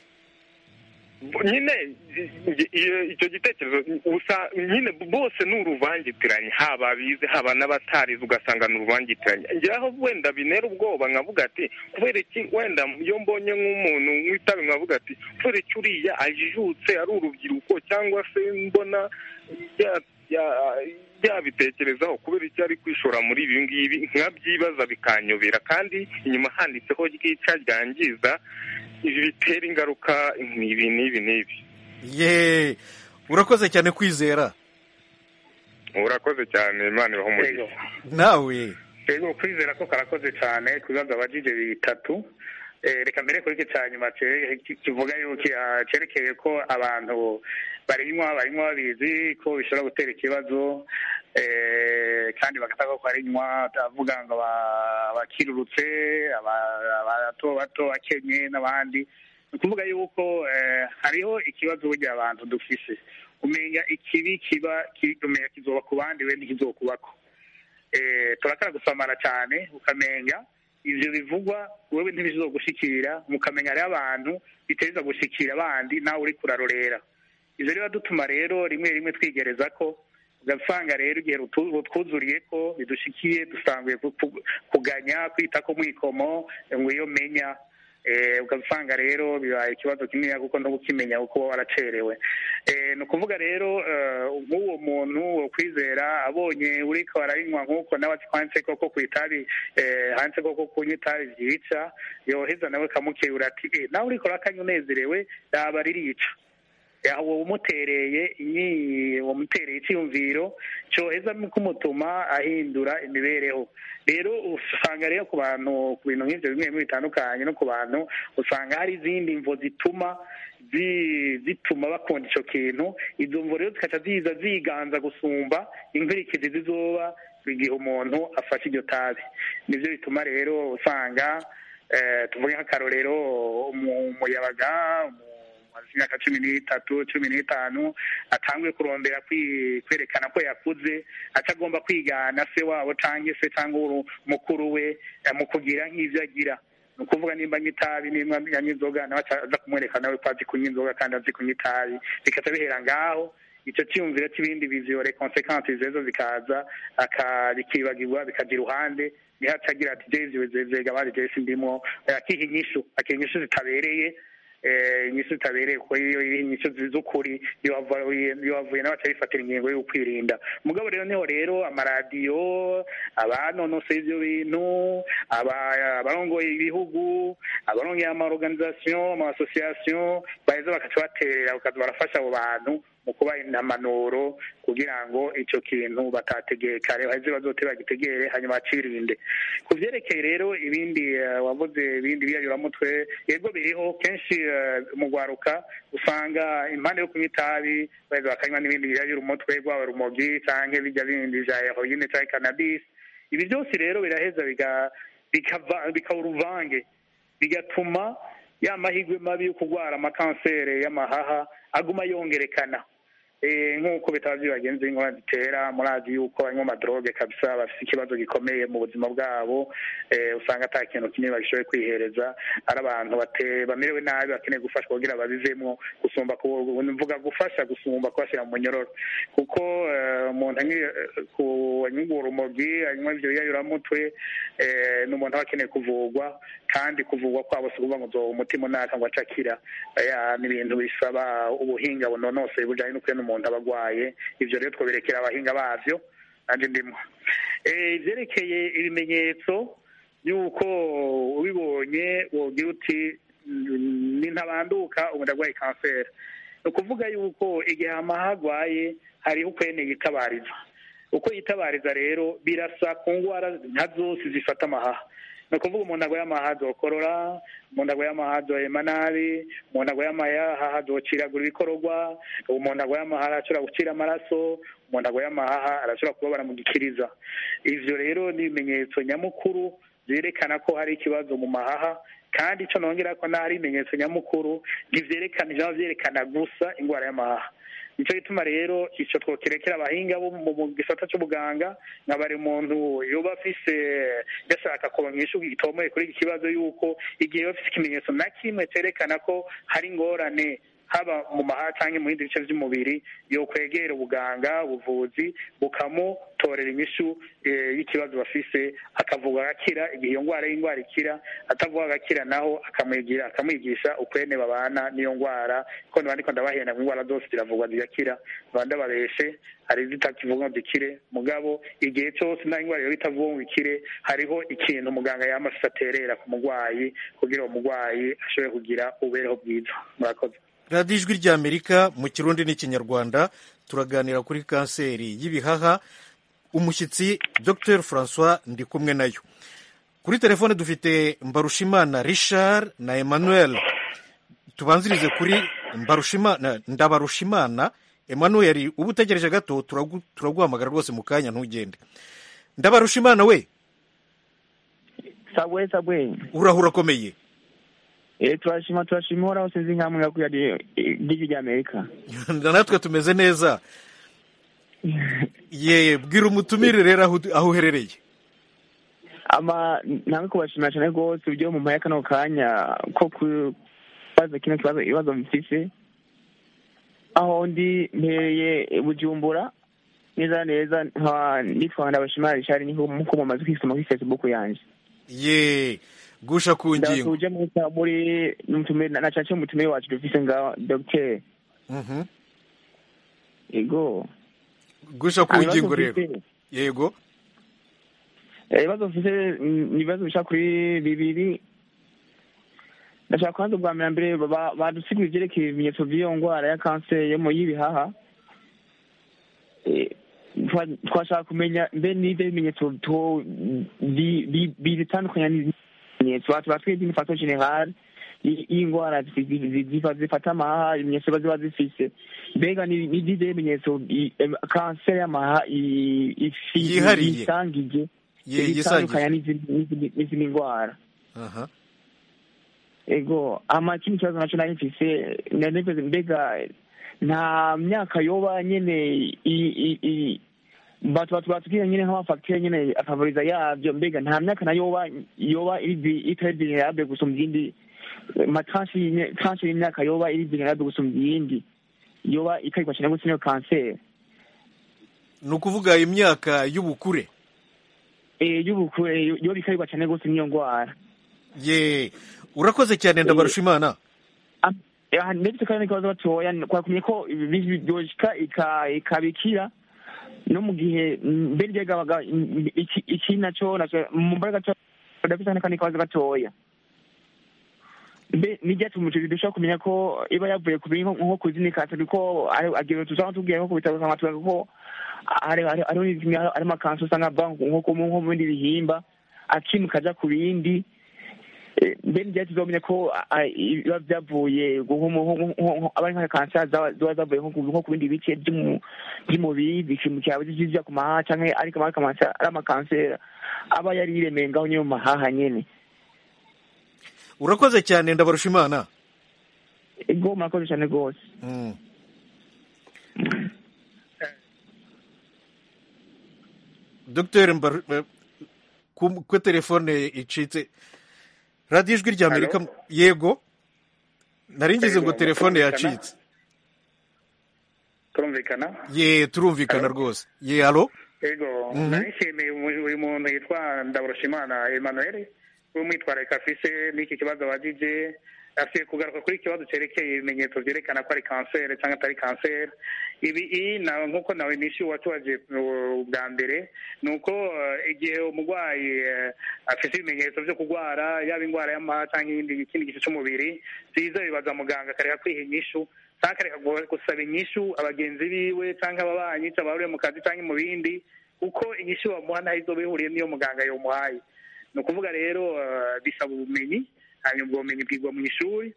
S8: nyine i- i- icyo gitekerezo usa nyine bose ni uruvangitiranye haba abize haba n'abatarize ugasanga ni uruvangitiranye njyaho wenda binera ubwoba nkavuga ati kubera iki wenda iyo mbonye nk'umuntu nk'itabi nkavuga ati kubera iki uriya ajijutse ari urubyiruko cyangwa se mbona ya- ya- yabitekerezaho kubera iki ari kwishora muri ibi ngibi nkabyibaza bikanyobera kandi inyuma handitseho ryica ryangiza ibi bitera ingaruka ibi n'ibi n'ibi
S1: ye urakoze cyane kwizera
S8: urakoze cyane imana ibaho umugisha
S3: Yego.
S1: nawe
S3: yego kwizera ko karakoze cyane ku bibazo abajije bitatu Eh, reka mbere kuri iki cya nyuma cye- ki- kivuga yuko ah, cyerekeye ko abantu barinywa barinywa babizi ko bishobora gutera ikibazo eh, kandi bagataka ko barinywa avuga ngo aba- abakirurutse aba- abato bato akenye n'abandi ni ukuvuga yuko eh, hariho ikibazo burya abantu dufise umenya ikibi kiba ki- umenya kizoba ku bandi we ntikizokubako eh, turakara gusamara cyane ukamenya ivyo bivugwa wewe ntibizogushikira mukamenya hariho abantu biteza gushikira abandi nawe uri kurarorera ivyo rero dutuma rero rimwe rimwe twigereza ko ugasanga rero igihe rutu- rutwuzuriye ko bidushikiye dusanguye ku- ku- kuganya kwita ko mwikomo ngo iyo menya eh, ugasanga rero bibaye ikibazo kinini kuko no gukimenya kuko uba waracerewe Eh, ni ukuvuga rero eh, nk'uwo muntu wo kwizera abonye uriko arayinywa nk'uko nawe ati handitse koko ku itabi eh, handitse koko kunywa itabi ryica yoheza nawe kamukebura ati "Eh, nawe uriko urakanywa unezerewe raba ririca uwo umutereye inyi wamutereye icyiyumviro cyoheza kumutuma ahindura imibereho rero usanga rero ku bantu ku bintu nk'ibyo bimwe bimwe bitandukanye no ku bantu usanga hari izindi mvo zituma zi- zituma bakunda icyo kintu izo mvo rero zikaca ziza ziganza gusumba inkurikizi zizoba igihe umuntu afashe iryo tabi nibyo bituma rero usanga eh, tuvuge nk'akarorero umu- umuyabaga umu- amaze imyaka cumi n'itatu cumi n'itanu atanguye kurondera kwi- kwerekana ko yakuze atagomba kwigana se wabo cyangwa se cyangwa uru- mukuru we eh, mu kugira nk'ibyo agira ni ukuvuga nimba anywa itabi nimba anywa inzoga nawe aca aza kumwereka nawe ko azi kunywa inzoga kandi azi kunywa itabi bikaca bihera ngaho icyo cyiyumviro cy'ibindi biziyore konsekansi zezo zikaza aka- bikibagirwa bikaja iruhande niho aca agira ati jezi wezezega bari jesi ndimo akiha inyishu akiha inyishu zitabereye inyishu itabereye kuko iyo inyishu z'ukuri iyo wavuye nawe bifatira ingingo yo kwirinda mugabo rero niho rero amaradiyo abanonosoye ibyo bintu abarongoye ibihugu abarongoye amaorganisation amasosiyasiyo baheza bakaca baterera bakaza barafasha abo bantu mu kubaha intamanuro kugira ngo icyo kintu batategeye kare baheze bazote bagitegere hanyuma bacirinde ku vyerekeye rero ibindi wavuze ibindi biyayuramutwe yego biriho kenshi mu rwaruka usanga impande yo kunywa itabi baheza bakanywa n'ibindi biyayura umutwe rwaba rumogi canke bijya bindi vya heroine canke cannabis ibi byose rero biraheza bikaba uruvange bigatuma ya mahirwe mabi yo kurwara amakansere y'amahaha aguma yongerekana nk'uko bitaba by'ibagenzi ingorane zitera murazi yuko banywa amadroge kabisa bafite ikibazo gikomeye mu buzima bwabo usanga ata kintu kinini bagishoboye kwihereza ari abantu bamerewe nabi bakeneye gufashwa kugira babivemo gusumba mvuga gufasha gusumba kubashyira mu munyororo kuko umuntu anywa urumogi anywa ibyo biyayuramutwe ni umuntu aba akeneye kuvurwa kandi kuvurwa kwabo si ukuvuga ngo umutima unaka ngo acakira ni ibintu bisaba ubuhinga bunonosoye bujyanye n'ukuri umuntu aba arwaye ibyo rero twaberekera abahinga babyo nanjye ndimo ibyerekeye ibimenyetso y'uko ubibonye wogira uti nintabanduka ubu ndarwaye kanseri ni ukuvuga yuko igihe amaha arwaye hariho ukwene yitabariza uko yitabariza rero birasa ku ndwara nka zose zifata amahaha ni ukuvuga umuntu arwaye amahaha azokorora umuntu arwaye amahaha azohema nabi umuntu arwaye amahaha azociragura ibikororwa umuntu arwaye amahaha arashobora gucira amaraso umuntu arwaye amahaha arashobora kubabara mu gikiriza ivyo rero ni ibimenyetso nyamukuru byerekana ko hari ikibazo mu mahaha kandi icyo nongera ko n'ahari ibimenyetso nyamukuru ntibyerekana ijambo byerekana gusa indwara y'amahaha nicyo gituma rero icyo twokerekera abahinga bo mu gisata cy'ubuganga nka bari muntu yoba afise yashaka kuronka inyishu itomoye kuri iki kibazo y'uko igihe yoba afise ikimenyetso na kimwe cyerekana ko hari ingorane haba mu mahaha cyangwa mu bindi bice by'umubiri yo kwegera ubuganga ubuvuzi bukamutorera inyishu y'ikibazo bafise akavugwa agakira igihe iyo ndwara y'indwara ikira atavuga agakira naho akamwigira akamwigisha ukwene babana n'iyo ndwara ko ntibandiko ndabahenda ngo indwara zose ziravugwa zigakira ntibanda babeshe hari izitakivuga ngo zikire mugabo igihe cyose nta ndwara yo itavuga ngo ikire hariho ikintu muganga yama afise aterera ku murwayi kugira uwo murwayi ashobore kugira ububereho bwiza murakoze
S1: radiyo ijwi ry'amerika mu kirundi n'ikinyarwanda turaganira kuri kanseri y'ibihaha umushyitsi dr francois ndi kumwe nayo kuri telefone dufite mbarushimana richard na emmanuel tubanzirize kuri mbarushimana ndabarushimana emmanuel uba utegereje gato turaguhamagara rwose mu kanya ntugende ndabarushimana we
S9: sabwe sabwe
S1: urahura akomeye
S9: Eh, turashima turashima uhoraho sinzi nkamwe yakuya ry'ijwi ry'amerika
S1: natwe tumeze neza ye bwira umutumire rero aho aho uherereye
S9: ama namwe kubashimira cyane rwose uburyo mu mpaye kano kanya ko kubaza kino kibazo ibibazo mfise aho ndi mpereye bujumbura neza neza nkaba nitwa ndabashimira rishari niho muko mumaze kwisoma kuri facebook yanje
S1: ye gusha ku ngingo
S9: ndasuje muri mutumire na cace mutumire wacu dufise nga docteur
S1: Mhm.
S9: yego
S1: gusha ku
S9: Ah, ibibazo
S1: ngingo rero
S9: mfise-
S1: yego
S9: Eh, ibibazo mfise mm, ni ibibazo bisha kuri bibiri ndashaka kubanza ubwa mbere mbere ba- badusigura ivyerekeye ibimenyetso vy'iyo ngwara ya kanseri yo mu y'ibihaha Eh, twa- twashaka kumenya mbe n'ivyo bimenyetso to- bi- bi- bitandukanya n'ibimenyetso batu batwebwe d'une façon générale i- y'ingwara zi- zi- zifa- zifata amahaha ibimenyetso ziba ziba zifise mbega ni ni ivyo bimenyetso i- em, kanseri y'amahaha i- ifi-
S1: Yihariye.
S9: yisangije
S1: Ye-
S9: bitandukanya
S1: yisangije.
S9: n'izindi- n'izindi n'izindi ndwara
S1: aha
S9: ego ama ikindi kibazo naco nari mfise nari mfise mbega nta myaka yoba nyene i- i- i- batu batu batubwira nyene nk'amafagitire nyene afavoriza yavyo mbega nta myaka na yoba yoba iri vi- itari vulnerable gusumba iyindi matranche y'imye- tranche y'imyaka yoba iri vulnerable gusumba iyindi yoba ikarigwa cane gutya niyo kanseri
S1: ni ukuvuga imyaka y'ubukure
S9: eh y'ubukure yoba ikarigwa cane gose niyo ngwara
S1: ye urakoze cyane ndabarusha imana
S9: am- ya, ndetse kandi n'ikibazo batoya twakumye ko ibi- byoshika ika- ikabikira no mu gihe mm, mbere ryagabaga mm, iki iki naco naco mu mbaraga gato badafite n'akandi kabazo gatoya mbe n'ibyatuma umuceri dushobora kumenya ko iba yavuye ku bintu nko ku zindi kanseri ko ari- agira tuzaba tubwiye nko ku bitaro tukavuga ko hari hari hariho n'izimwe hari hari amakansi usanga ava nko ku- nko mu bindi bihimba akimuka aja ku bindi Eh, mbe n'ibyatsi tuzomenya ko ah, ah, biba byavuye nko mu- nko- nko- nko- aba ari nka kanseri zaba ziba zavuye nko ku nko ku bindi bice by'umu- by'umubiri bikimukira bijya ku mahaha canke ariko ari amakanseri ari amakanseri aba yari yiremeye ngaho nyine mu mahaha nyene
S1: urakoze cyane ndabarusha imana
S9: ego murakoze cyane rwose
S1: Mm. dogiteri Mbar- eh, ku ku telefone icitse radiyo ijwi rya amerika yego nari ngize ngo
S3: Yego,
S1: telefone
S3: turumvikana?
S1: yacitse
S3: turumvikana
S1: ye turumvikana rwose ye alo
S3: yego
S1: Mhm.
S3: narishimiye umu- uyu muntu yitwa ndabarushimana emmanuel w'umwitwararika afise n'iki kibazo abajije afite kugaruka kuri ikibazo cyerekeye ibimenyetso byerekana ko ari kanseri cyangwa atari kanseri ibi iyi na nk'uko nawe nishi watubaje uh, bwa mbere ni uko uh, igihe umurwayi uh, afite ibimenyetso byo kurwara yaba indwara y'amaha cyangwa ibindi ikindi gice cy'umubiri byiza bibaza muganga akareka kwiha inyishu cyangwa akareka gu- gusaba inyishu abagenzi biwe cyangwa ababanyi cyangwa abahuriye mu kazi cyangwa mu bindi kuko inyishu bamuha ntaho izo bihuriye n'iyo muganga yamuhaye ni ukuvuga rero uh, bisaba ubumenyi hanyuma ubwo bumenyi bwigwa mu ishuri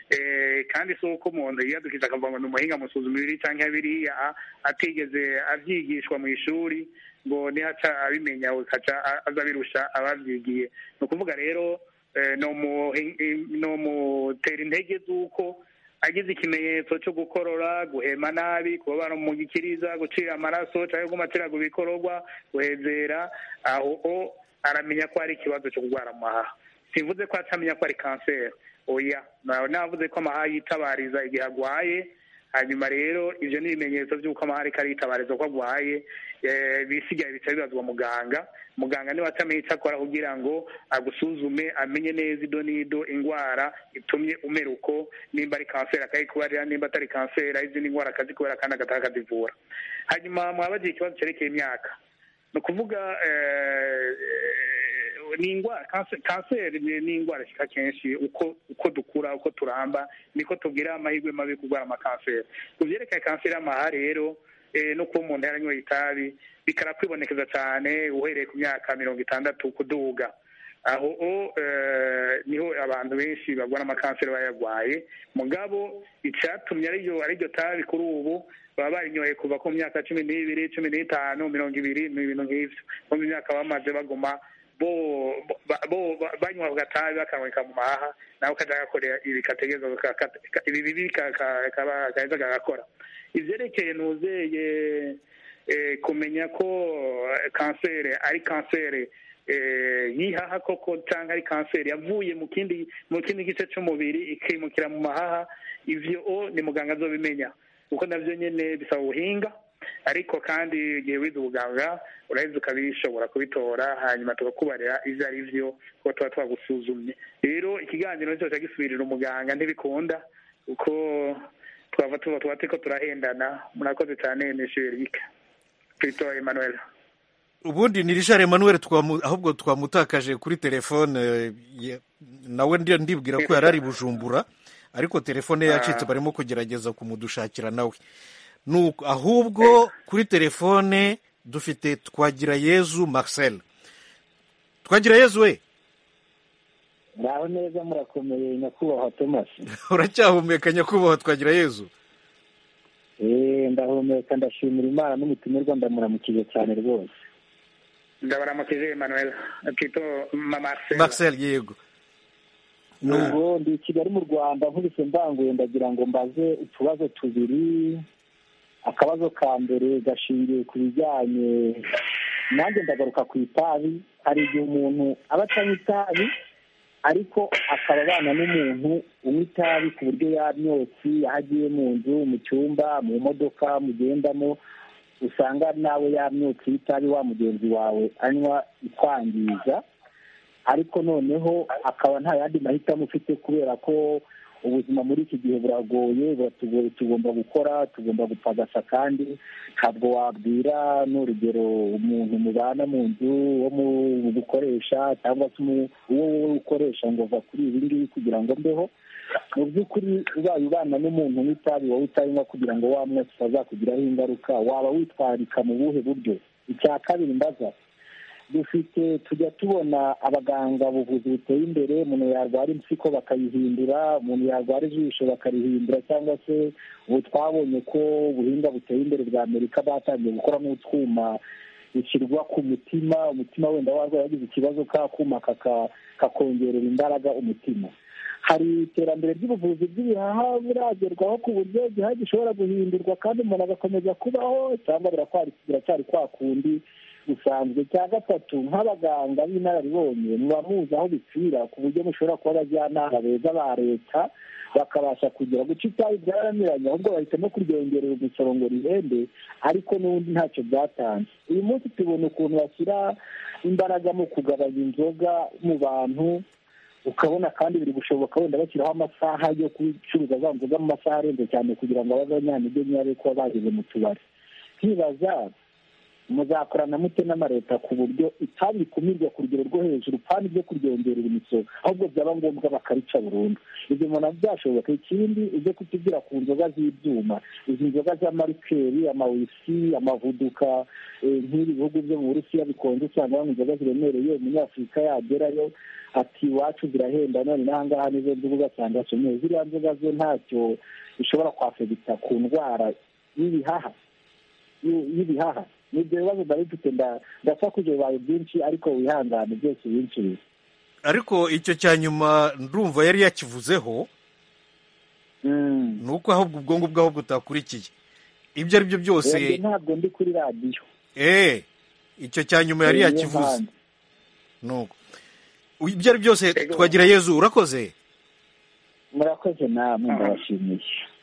S3: Eh, kandi si uko umuntu yiyadukiza akavuga ngo ni umuhinga musuzuma ibiri cyangwa biriya a- atigeze abyigishwa mu ishuri ngo nihaca abimenya akaca a- aza abirusha ababyigiye ni ukuvuga rero eh, ni umuhi- ni umutera intege z'uko agize ikimenyetso cyo gukorora guhema nabi kubabara mu gikiriza gucira amaraso cyangwa gumatira ku bikororwa guhezera aho o aramenya ko ari ikibazo cyo kurwara amahaha simvuze ko atamenya ko ari kanseri oya nawe navuze ko amahaha yitabariza igihe agwaye hanyuma rero ibyo ni ibimenyetso by'uko amahaha ariko aritabariza ko agwaye eh, bisigaye bica bibazwa muganga muganga niwe atamenya icyo akora kugira ngo agusuzume amenye neza ido n'ido indwara itumye umera uko nimba ari kanseri akayikubarira nimba atari kanseri ari izindi ndwara akazikubera kandi agataha akazivura hanyuma mwabagiye ikibazo cyerekeye imyaka ni ukuvuga eh, eh, ni indwara kanse- kanseri ni ni indwara ishika kenshi uko uko dukura uko turamba niko tugira amahirwe mabi yo kurwara amakanseri ku byerekeye kanseri y'amaha rero eh, no kuba umuntu yaranyoye itabi bikara kwibonekeza cyane uhereye ku myaka mirongo itandatu kuduga aho o eh, niho abantu benshi barwara amakanseri bayarwaye mugabo icyatumye ariryo ariryo tabi kuri ubu baba barinyoye kuva ku myaka cumi n'ibiri cumi n'itanu mirongo ibiri ni ibintu nk'ivyo bo mu myaka bamaze baguma bo ba- bo ba- banywa ku gatabi bakanyweka mu mahaha nawe kaja gakorera ibi kategereza ka- ka- ka- ibi bibi ka- ka- kaba kaheza kagakora ivyerekeye nuzeye eh, kumenya ko eh, kanseri ari kanseri eh, yihaha koko cyangwa ari kanseri yavuye mu kindi mu kindi gice cy'umubiri ikimukira mu mahaha ivyo o ni muganga azobimenya kuko navyo nyene bisaba ubuhinga ariko kandi igihe wize ubuganga uraheza ukabishobora kubitora hanyuma tukakubarira ivyo ari vyo kuko tuba twagusuzumye rero ikiganiro nicyo gisubirira umuganga ntibikunda kuko twava tuba tuba turiko turahendana murakoze cyane mesherike twito emmanuel
S1: ubundi ni richard emmanuel twamu- ahubwo twamutakaje kuri telefone eh, ye- nawe ndi- ndibwira ko yari ari bujumbura ariko telefone ye yacitse
S3: Ah.
S1: barimo kugerageza kumudushakira nawe Nuko- ahubwo kuri telefone dufite twagira yezu marcel twagira yezu we
S5: ngaho neza murakomeye nyakubahwa thomas
S1: uracyahumeka nyakubahwa twagira yezu
S5: Eh, ndahumeka ndashimira imana n'umutumirwa ndamuramukije cyane rwose
S3: ndabaramukije emmanuel twito marcel
S1: marcel yego
S5: ubwo ndi i kigali mu rwanda nkubise mbanguye ndagira ngo mbaze utubazo tubiri akabazo ka mbere gashingiye ku bijyanye nanjye ndagaruka ku itabi hari igihe umuntu aba atanywa itabi ariko akaba abana n'umuntu unywa itabi ku buryo yamyotsi aho agiye mu nzu mu cyumba mu modoka mugendamo usanga nawe yamyotsi y'itabi wa mugenzi wawe anywa ikwangiza ariko noneho akaba nta yandi mahitamo ufite kubera ko
S4: ubuzima muri iki gihe buragoye buratugoye tugomba gukora tugomba gupagasa kandi ntabwo wabwira n'urugero umuntu mubana mu nzu wo mu gukoresha cyangwa se umu- uwo wowe ukoresha ngo va kuri ibi ngibi kugira ngo mbeho mu by'ukuri ubaye ubana n'umuntu w'itabi wowe utayinywa kugira ngo wa mwese utazakugiraho ingaruka waba witwarika mu buhe buryo icya kabiri mbaza dufite tujya tubona abaganga buvuzi buteye imbere umuntu yarwara impyiko bakayihindura umuntu yarwara ijisho bakarihindura cyangwa se ubu twabonye ko ubuhinga buteye imbere bwa amerika batangiye gukora n'utwuma bishyirwa ku mutima umutima wenda warwaye yagize ikibazo ka kuma kaka- kakongerera imbaraga umutima hari iterambere ry'ubuvuzi bw'ibihaha buragerwaho ku buryo igihaha gishobora guhindurwa kandi umuntu agakomeza kubaho cyangwa birakwari- biracyari kwa kundi bisanzwe cya gatatu nk'abaganga b'inararibonye muba muzi aho bipfira ku buryo mushobora kuba abajyanama beza ba leta bakabasha kugira guca itabi byaramiranye ahubwo bahitamo kuryongerera umusoro ngo rihende ariko n'ubundi ntacyo byatanze uyu munsi tubona ukuntu bashyira imbaraga mu kugabanya inzoga mu bantu ukabona kandi biri gushoboka wenda bashyiraho amasaha yo gucuruza za nzoga mu masaha arenze cyane kugira ngo ababe abanyantege nkeya kuba bageze mu tubari nkibaza muzakorana mute n'amareta ku buryo itabi rikumirwa ku rugero rwo hejuru kandi ryo kuryongerera imisoro ahubwo byaba ngombwa bakarica burundu ibyo umuntu byashoboka ikindi ujye kutubwira ku nzoga z'ibyuma izi nzoga z'amarikeri amawisi amavuduka eh, nk'ibi bihugu byo mu burusiya bikonje usanga banywa inzoga ziremereye umunyafurika yagerayo ati iwacu zirahenda none n'ahangaha nizo nzoga ugasanga asomeye ziriya nzoga zo ntacyo bishobora kwafegita ku ndwara y'ibihaha y- y'ibihaha n'ibyo bibazo ndari mfite nda- ndasakuje bibaye byinshi ariko wihangane byose ubinshirize
S1: ariko icyo cya nyuma ndumva yari yakivuzeho ni uko ahubwo ubwonko bwaho butakurikiye ibyo ari byo byose
S4: Oya, njye ntabwo ndi kuri radiyo
S1: eh icyo cya nyuma yari
S4: Eh, niyo
S1: yakivuze
S4: mpamvu.
S1: nuko ibyo ari byo byose twagira yezu urakoze
S4: murakoze namwe ndabashimiye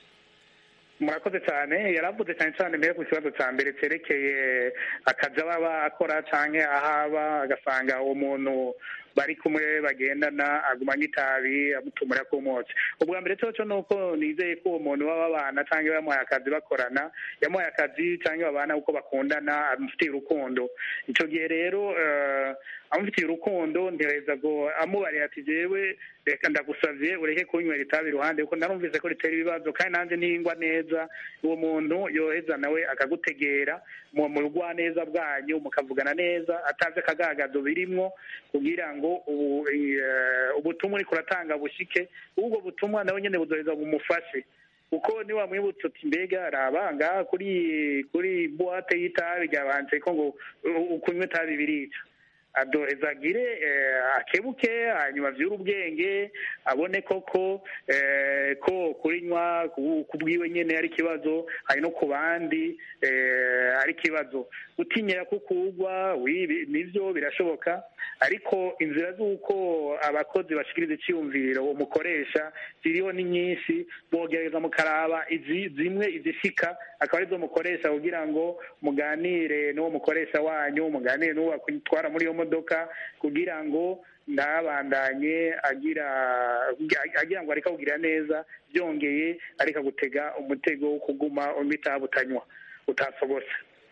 S3: murakoze cyane yaravuze cyane cyane mbere ku kibazo cya mbere cyerekeye akazi aba akora cyangwa aho aba agasanga uwo muntu bari kumwe bagendana agumanye itabi amutumura ku motsi ubwa mbere cyo ni uko nizeye ko uwo muntu baba babana cyangwa yamuhaye akazi bakorana yamuhaye akazi cyangwa babana uko bakundana amufitiye urukundo icyo gihe rero eh, amufitiye urukundo ntihereza ngo amubarira ati jewe reka ndagusavye ureke kunywera itabi iruhande kuko narumvise ko ritera ibibazo kandi nanjye ntingwa neza uwo muntu yoheza nawe akagutegera mu mu rugwaneza bwanyu mukavugana neza atazi akagagazo birimwo kugira ngo ubu- eh, ubutumwa uriko uratanga bushike ubwo butumwa nawe nyene buzoheza bumufashe kuko niba mwibutse uti mbega raba ngaha kuri kuri buwate y'itabi ryabanje ko ngo u- u- kunywa itabi birica adoheza agire eh, akebuke hanyuma avyure ubwenge abone koko eh, ko kurinywa ku- ku bwiwe nyene ari ikibazo hari no ku bandi eh, ari ikibazo gutinyira ko kugwa wibi nivyo birashoboka ariko inzira z'uko abakozi bashikiriza iciyumviro umukoresha ziriho ni nyinshi bogereza mukaraba izi zimwe izishika akaba arizo mukoresha kugira ngo muganire n'uwo mukoresha wanyu muganire n'uwo akwitwara muri iyo modoka kugira ngo ntabandanye agira agira ngo areka kugira neza byongeye areka gutega umutego wo kuguma umitaha butanywa utasobose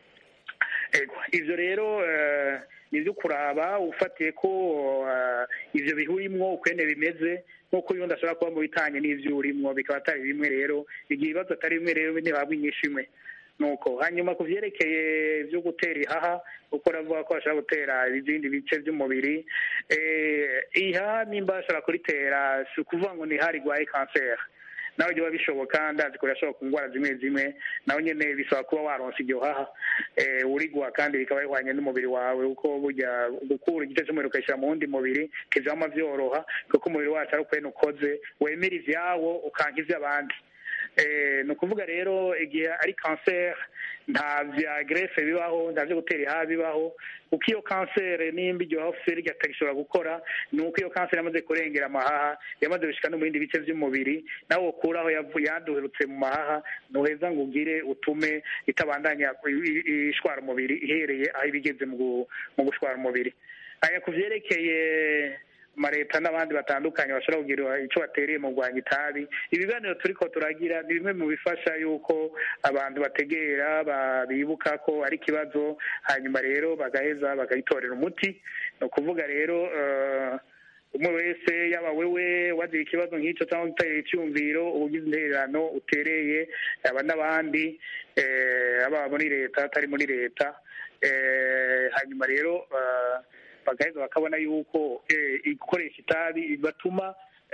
S3: ego ivyo rero eh, ni ibyo kuraba ufatiye ko eh, ivyo bihurimwo ukwene bimeze nk'uko yundi ashobora kuba mu bitanye n'ivyo urimwo bikaba atari bimwe rero igihe ibibazo atari bimwe rero ntihabwa inyishu imwe nuko hanyuma ku vyerekeye vyo gutera ihaha uko ravuga ko bashobora gutera ibindi bice vy'umubiri eh, ihaha nimba bashobora kuritera si ukuvuga ngo ni hari rwaye kanseri nawe biba bishoboka ndazi ko birashoboka ku ndwara zimwe zimwe nawe nyene bisaba kuba waronsa iryo haha eh, urigwa kandi bikaba bihwanye n'umubiri wawe kuko burya gukura igice cy'umubiri ukayishyira mu wundi mubiri kizama vyoroha kuko umubiri wacu ari ukwene ukoze wemera ivyawo ukanka ivy'abandi eh, ni ukuvuga rero igihe ari kanseri nta vya grefe bibaho nta vyo gutera ihaha bibaho kuko iyo kanseri nimba iryo hafu ryatagishobora gukora ni uko iyo kanseri yamaze kurengera amahaha yamaze gushika no mu bindi bice vy'umubiri nawe wokuraho yavu- yaduherutse mu mahaha ntuheza ngo ugire utume itabandanya i- i- ishwara umubiri ihereye aho iba igeze mu gu- mu gushwara umubiri hanyuma ku vyerekeye amaleta n'abandi batandukanye bashobora kugira icyo batereye mu rwanya itabi ibiganiro turiko turagira ni bimwe mu bifasha yuko abantu bategera bibuka ko ari ikibazo hanyuma rero bagaheza bakayitorera umuti ni ukuvuga rero umwe wese yaba wewe wagira ikibazo nk'icyo cyangwa uterera icyumviro ubugize intererano utereye yaba n'abandi ababa muri leta atari muri leta hanyuma rero bagaheza bakabona yuko gukoresha itabi batuma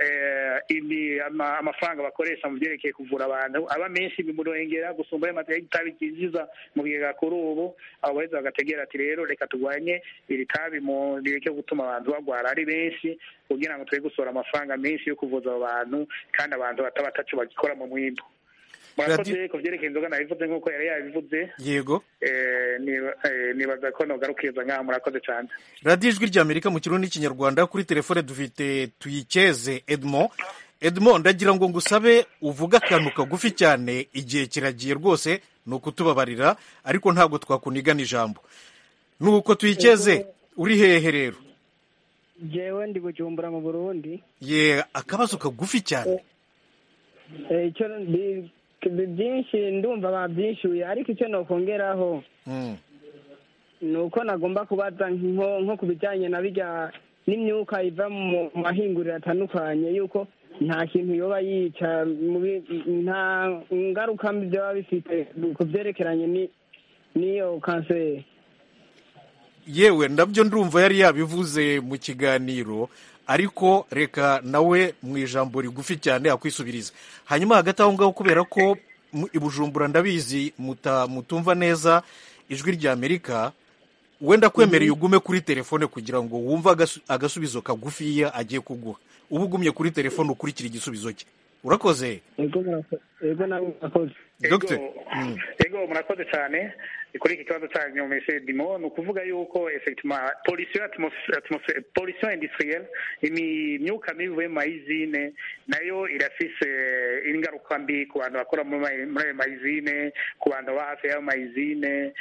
S3: amafaranga bakoresha mu byerekeye kuvura abantu aba menshi bimurengera gusumba ayo matara y'itabi ryinjiza mu bigega kuri ubu abo baheza bagategera ati rero reka turwanye iri tabi mu bireke gutuma abantu bagwara ari benshi kugira ngo tube gusohora amafaranga menshi yo kuvuza abo bantu kandi abantu bataba ataco bagikora mu mwimbo murakoze ku byerekeye inzoga nabivuze nk'uko yari yabivuze
S1: yego
S3: nibaza ko nogarukiriza nk'aho murakoze cyane
S1: radiyo ijwi ry'amerika mu kirundi n'ikinyarwanda kuri telefone dufite tuyikeze edmond edmond ndagira ngo ngusabe uvuge akantu kagufi cyane igihe kiragiye rwose ni ukutubabarira ariko ntabwo twakunigana ijambo ni uko tuyikeze uri hehe rero
S10: jewe ndi bujumbura mu burundi
S1: ye akabazo kagufi cyane
S10: icyo byinshi ndumva babyishyuye ariko icyo nokongeraho ni uko nagomba kubaza nko ku bijyanye na bijya n'imyuka iva mu mahinguriro atandukanye yuko nta kintu yoba yica nta ngaruka mbi byaba bifite ku byerekeranye n'iyo kanseri
S1: yewe nabyo ndumva yari yabivuze mu kiganiro ariko reka nawe mu ijambo rigufi cyane akwisubiriza hanyuma hagati aho ngaho kubera ko i bujumbura ndabizi mutumva neza ijwi rya amerika wenda kwemereye ugume kuri telefone kugira ngo wumve agasubizo kagufiya agiye kuguha uba ugumye kuri telefone ukurikira igisubizo cye urakoze
S3: ego murakoze cyane kuri iki kibazo cyanyu mese dimo ni ukuvuga yuko effectivement pollution pollution industrielle imyuka mibi ivuye mu mayizine nayo irafise ingaruka mbi ku bantu bakora muri ayo mayizine ku bantu baba hafi y'ayo mayizine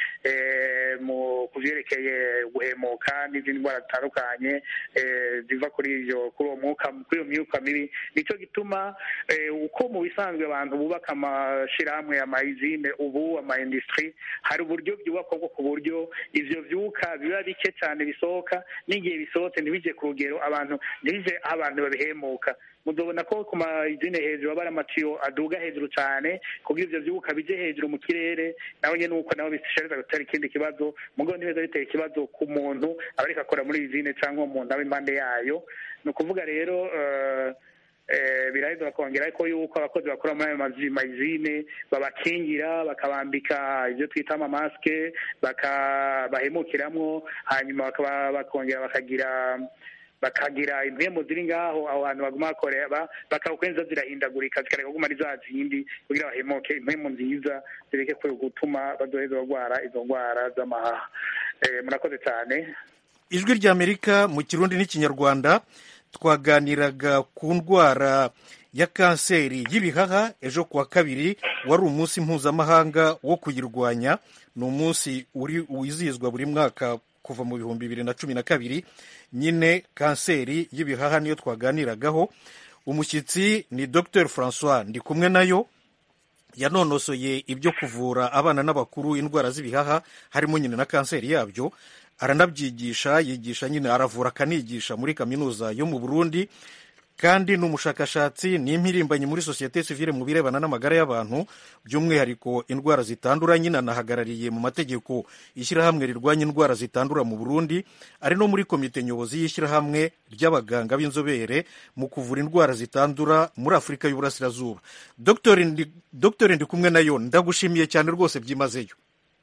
S3: ku byerekeye guhemuka n'izindi ndwara zitandukanye ziva kuri iyo kuri uwo mwuka kuri iyo myuka mibi nicyo gituma uko mu bisanzwe abantu bubaka amashyirahamwe ya mayizine ubu ama industry hari uburyo byubakwa bwo ku buryo ivyo vyuka biba bike cyane bisohoka n'igihe bisohotse ntibije ku rugero abantu ntibije aho abantu babihemuka muzobona ko ku mayizine hejuru aba ari amatiyo aduga hejuru cyane kugira ivyo vyuka bije hejuru mu kirere nawe nyene uko nabo bishariza gutera ikindi kibazo mugabo ntibeza bitera ikibazo ku muntu aba ariko akora muri izine cyangwa umuntu aba impande yayo ni ukuvuga rero uh, biraheza bakongera ariko yuko abakozi bakora muri ayo mayizine babakingira bakabambika ibyo twita amamasike bahemukiramwo hanyuma bakongera bakagira bakagira impembo ziri ngaho aho hantu baguma bakorera bakawukenza zirahindagurika zikareka kuguma ari za zindi kugira bahemuke impembo nziza zireke gutuma badoheza barwara izo ndwara z'amahaha murakoze cyane
S1: ijwi ry'amerika mu kirundi n'ikinyarwanda twaganiraga ku ndwara ya kanseri y'ibihaha ejo kuwa kabiri wari umunsi mpuzamahanga wo kuyirwanya ni umunsi wizihizwa buri mwaka kuva mu bihumbi bibiri na cumi na kabiri nyine kanseri y'ibihaha niyo twaganiragaho umushyitsi ni dr francois ndi kumwe nayo yanonosoye ibyo kuvura abana n'abakuru indwara z'ibihaha harimo nyine na kanseri yabyo aranabyigisha yigisha nyine aravura akanigisha muri kaminuza yo mu burundi kandi ni umushakashatsi ni impirimbanyi muri sosiyete sivile mu birebana n'amagara y'abantu by'umwihariko indwara zitandura nyine anahagarariye mu mategeko ishyirahamwe rirwanya indwara zitandura mu burundi ari no muri komite nyobozi y'ishyirahamwe ry'abaganga b'inzobere mu kuvura indwara zitandura muri afurika y'uburasirazuba dogiteri ndi kumwe nayo ndagushimiye cyane rwose byimazeyo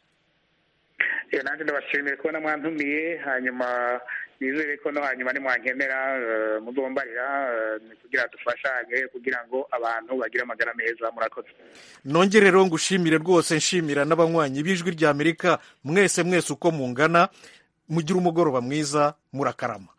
S3: nanjye ndabashimiye kubona mwantumiye hanyuma nizere ko no hanyuma nimwankenera muzombarira kugira dufashanye kugira ngo abantu bagire amagara meza murakoze
S1: nongere rero ngushimire rwose nshimira n'abanywanyi b'ijwi ry'amerika mwese mwese uko mungana mugire umugoroba mwiza murakarama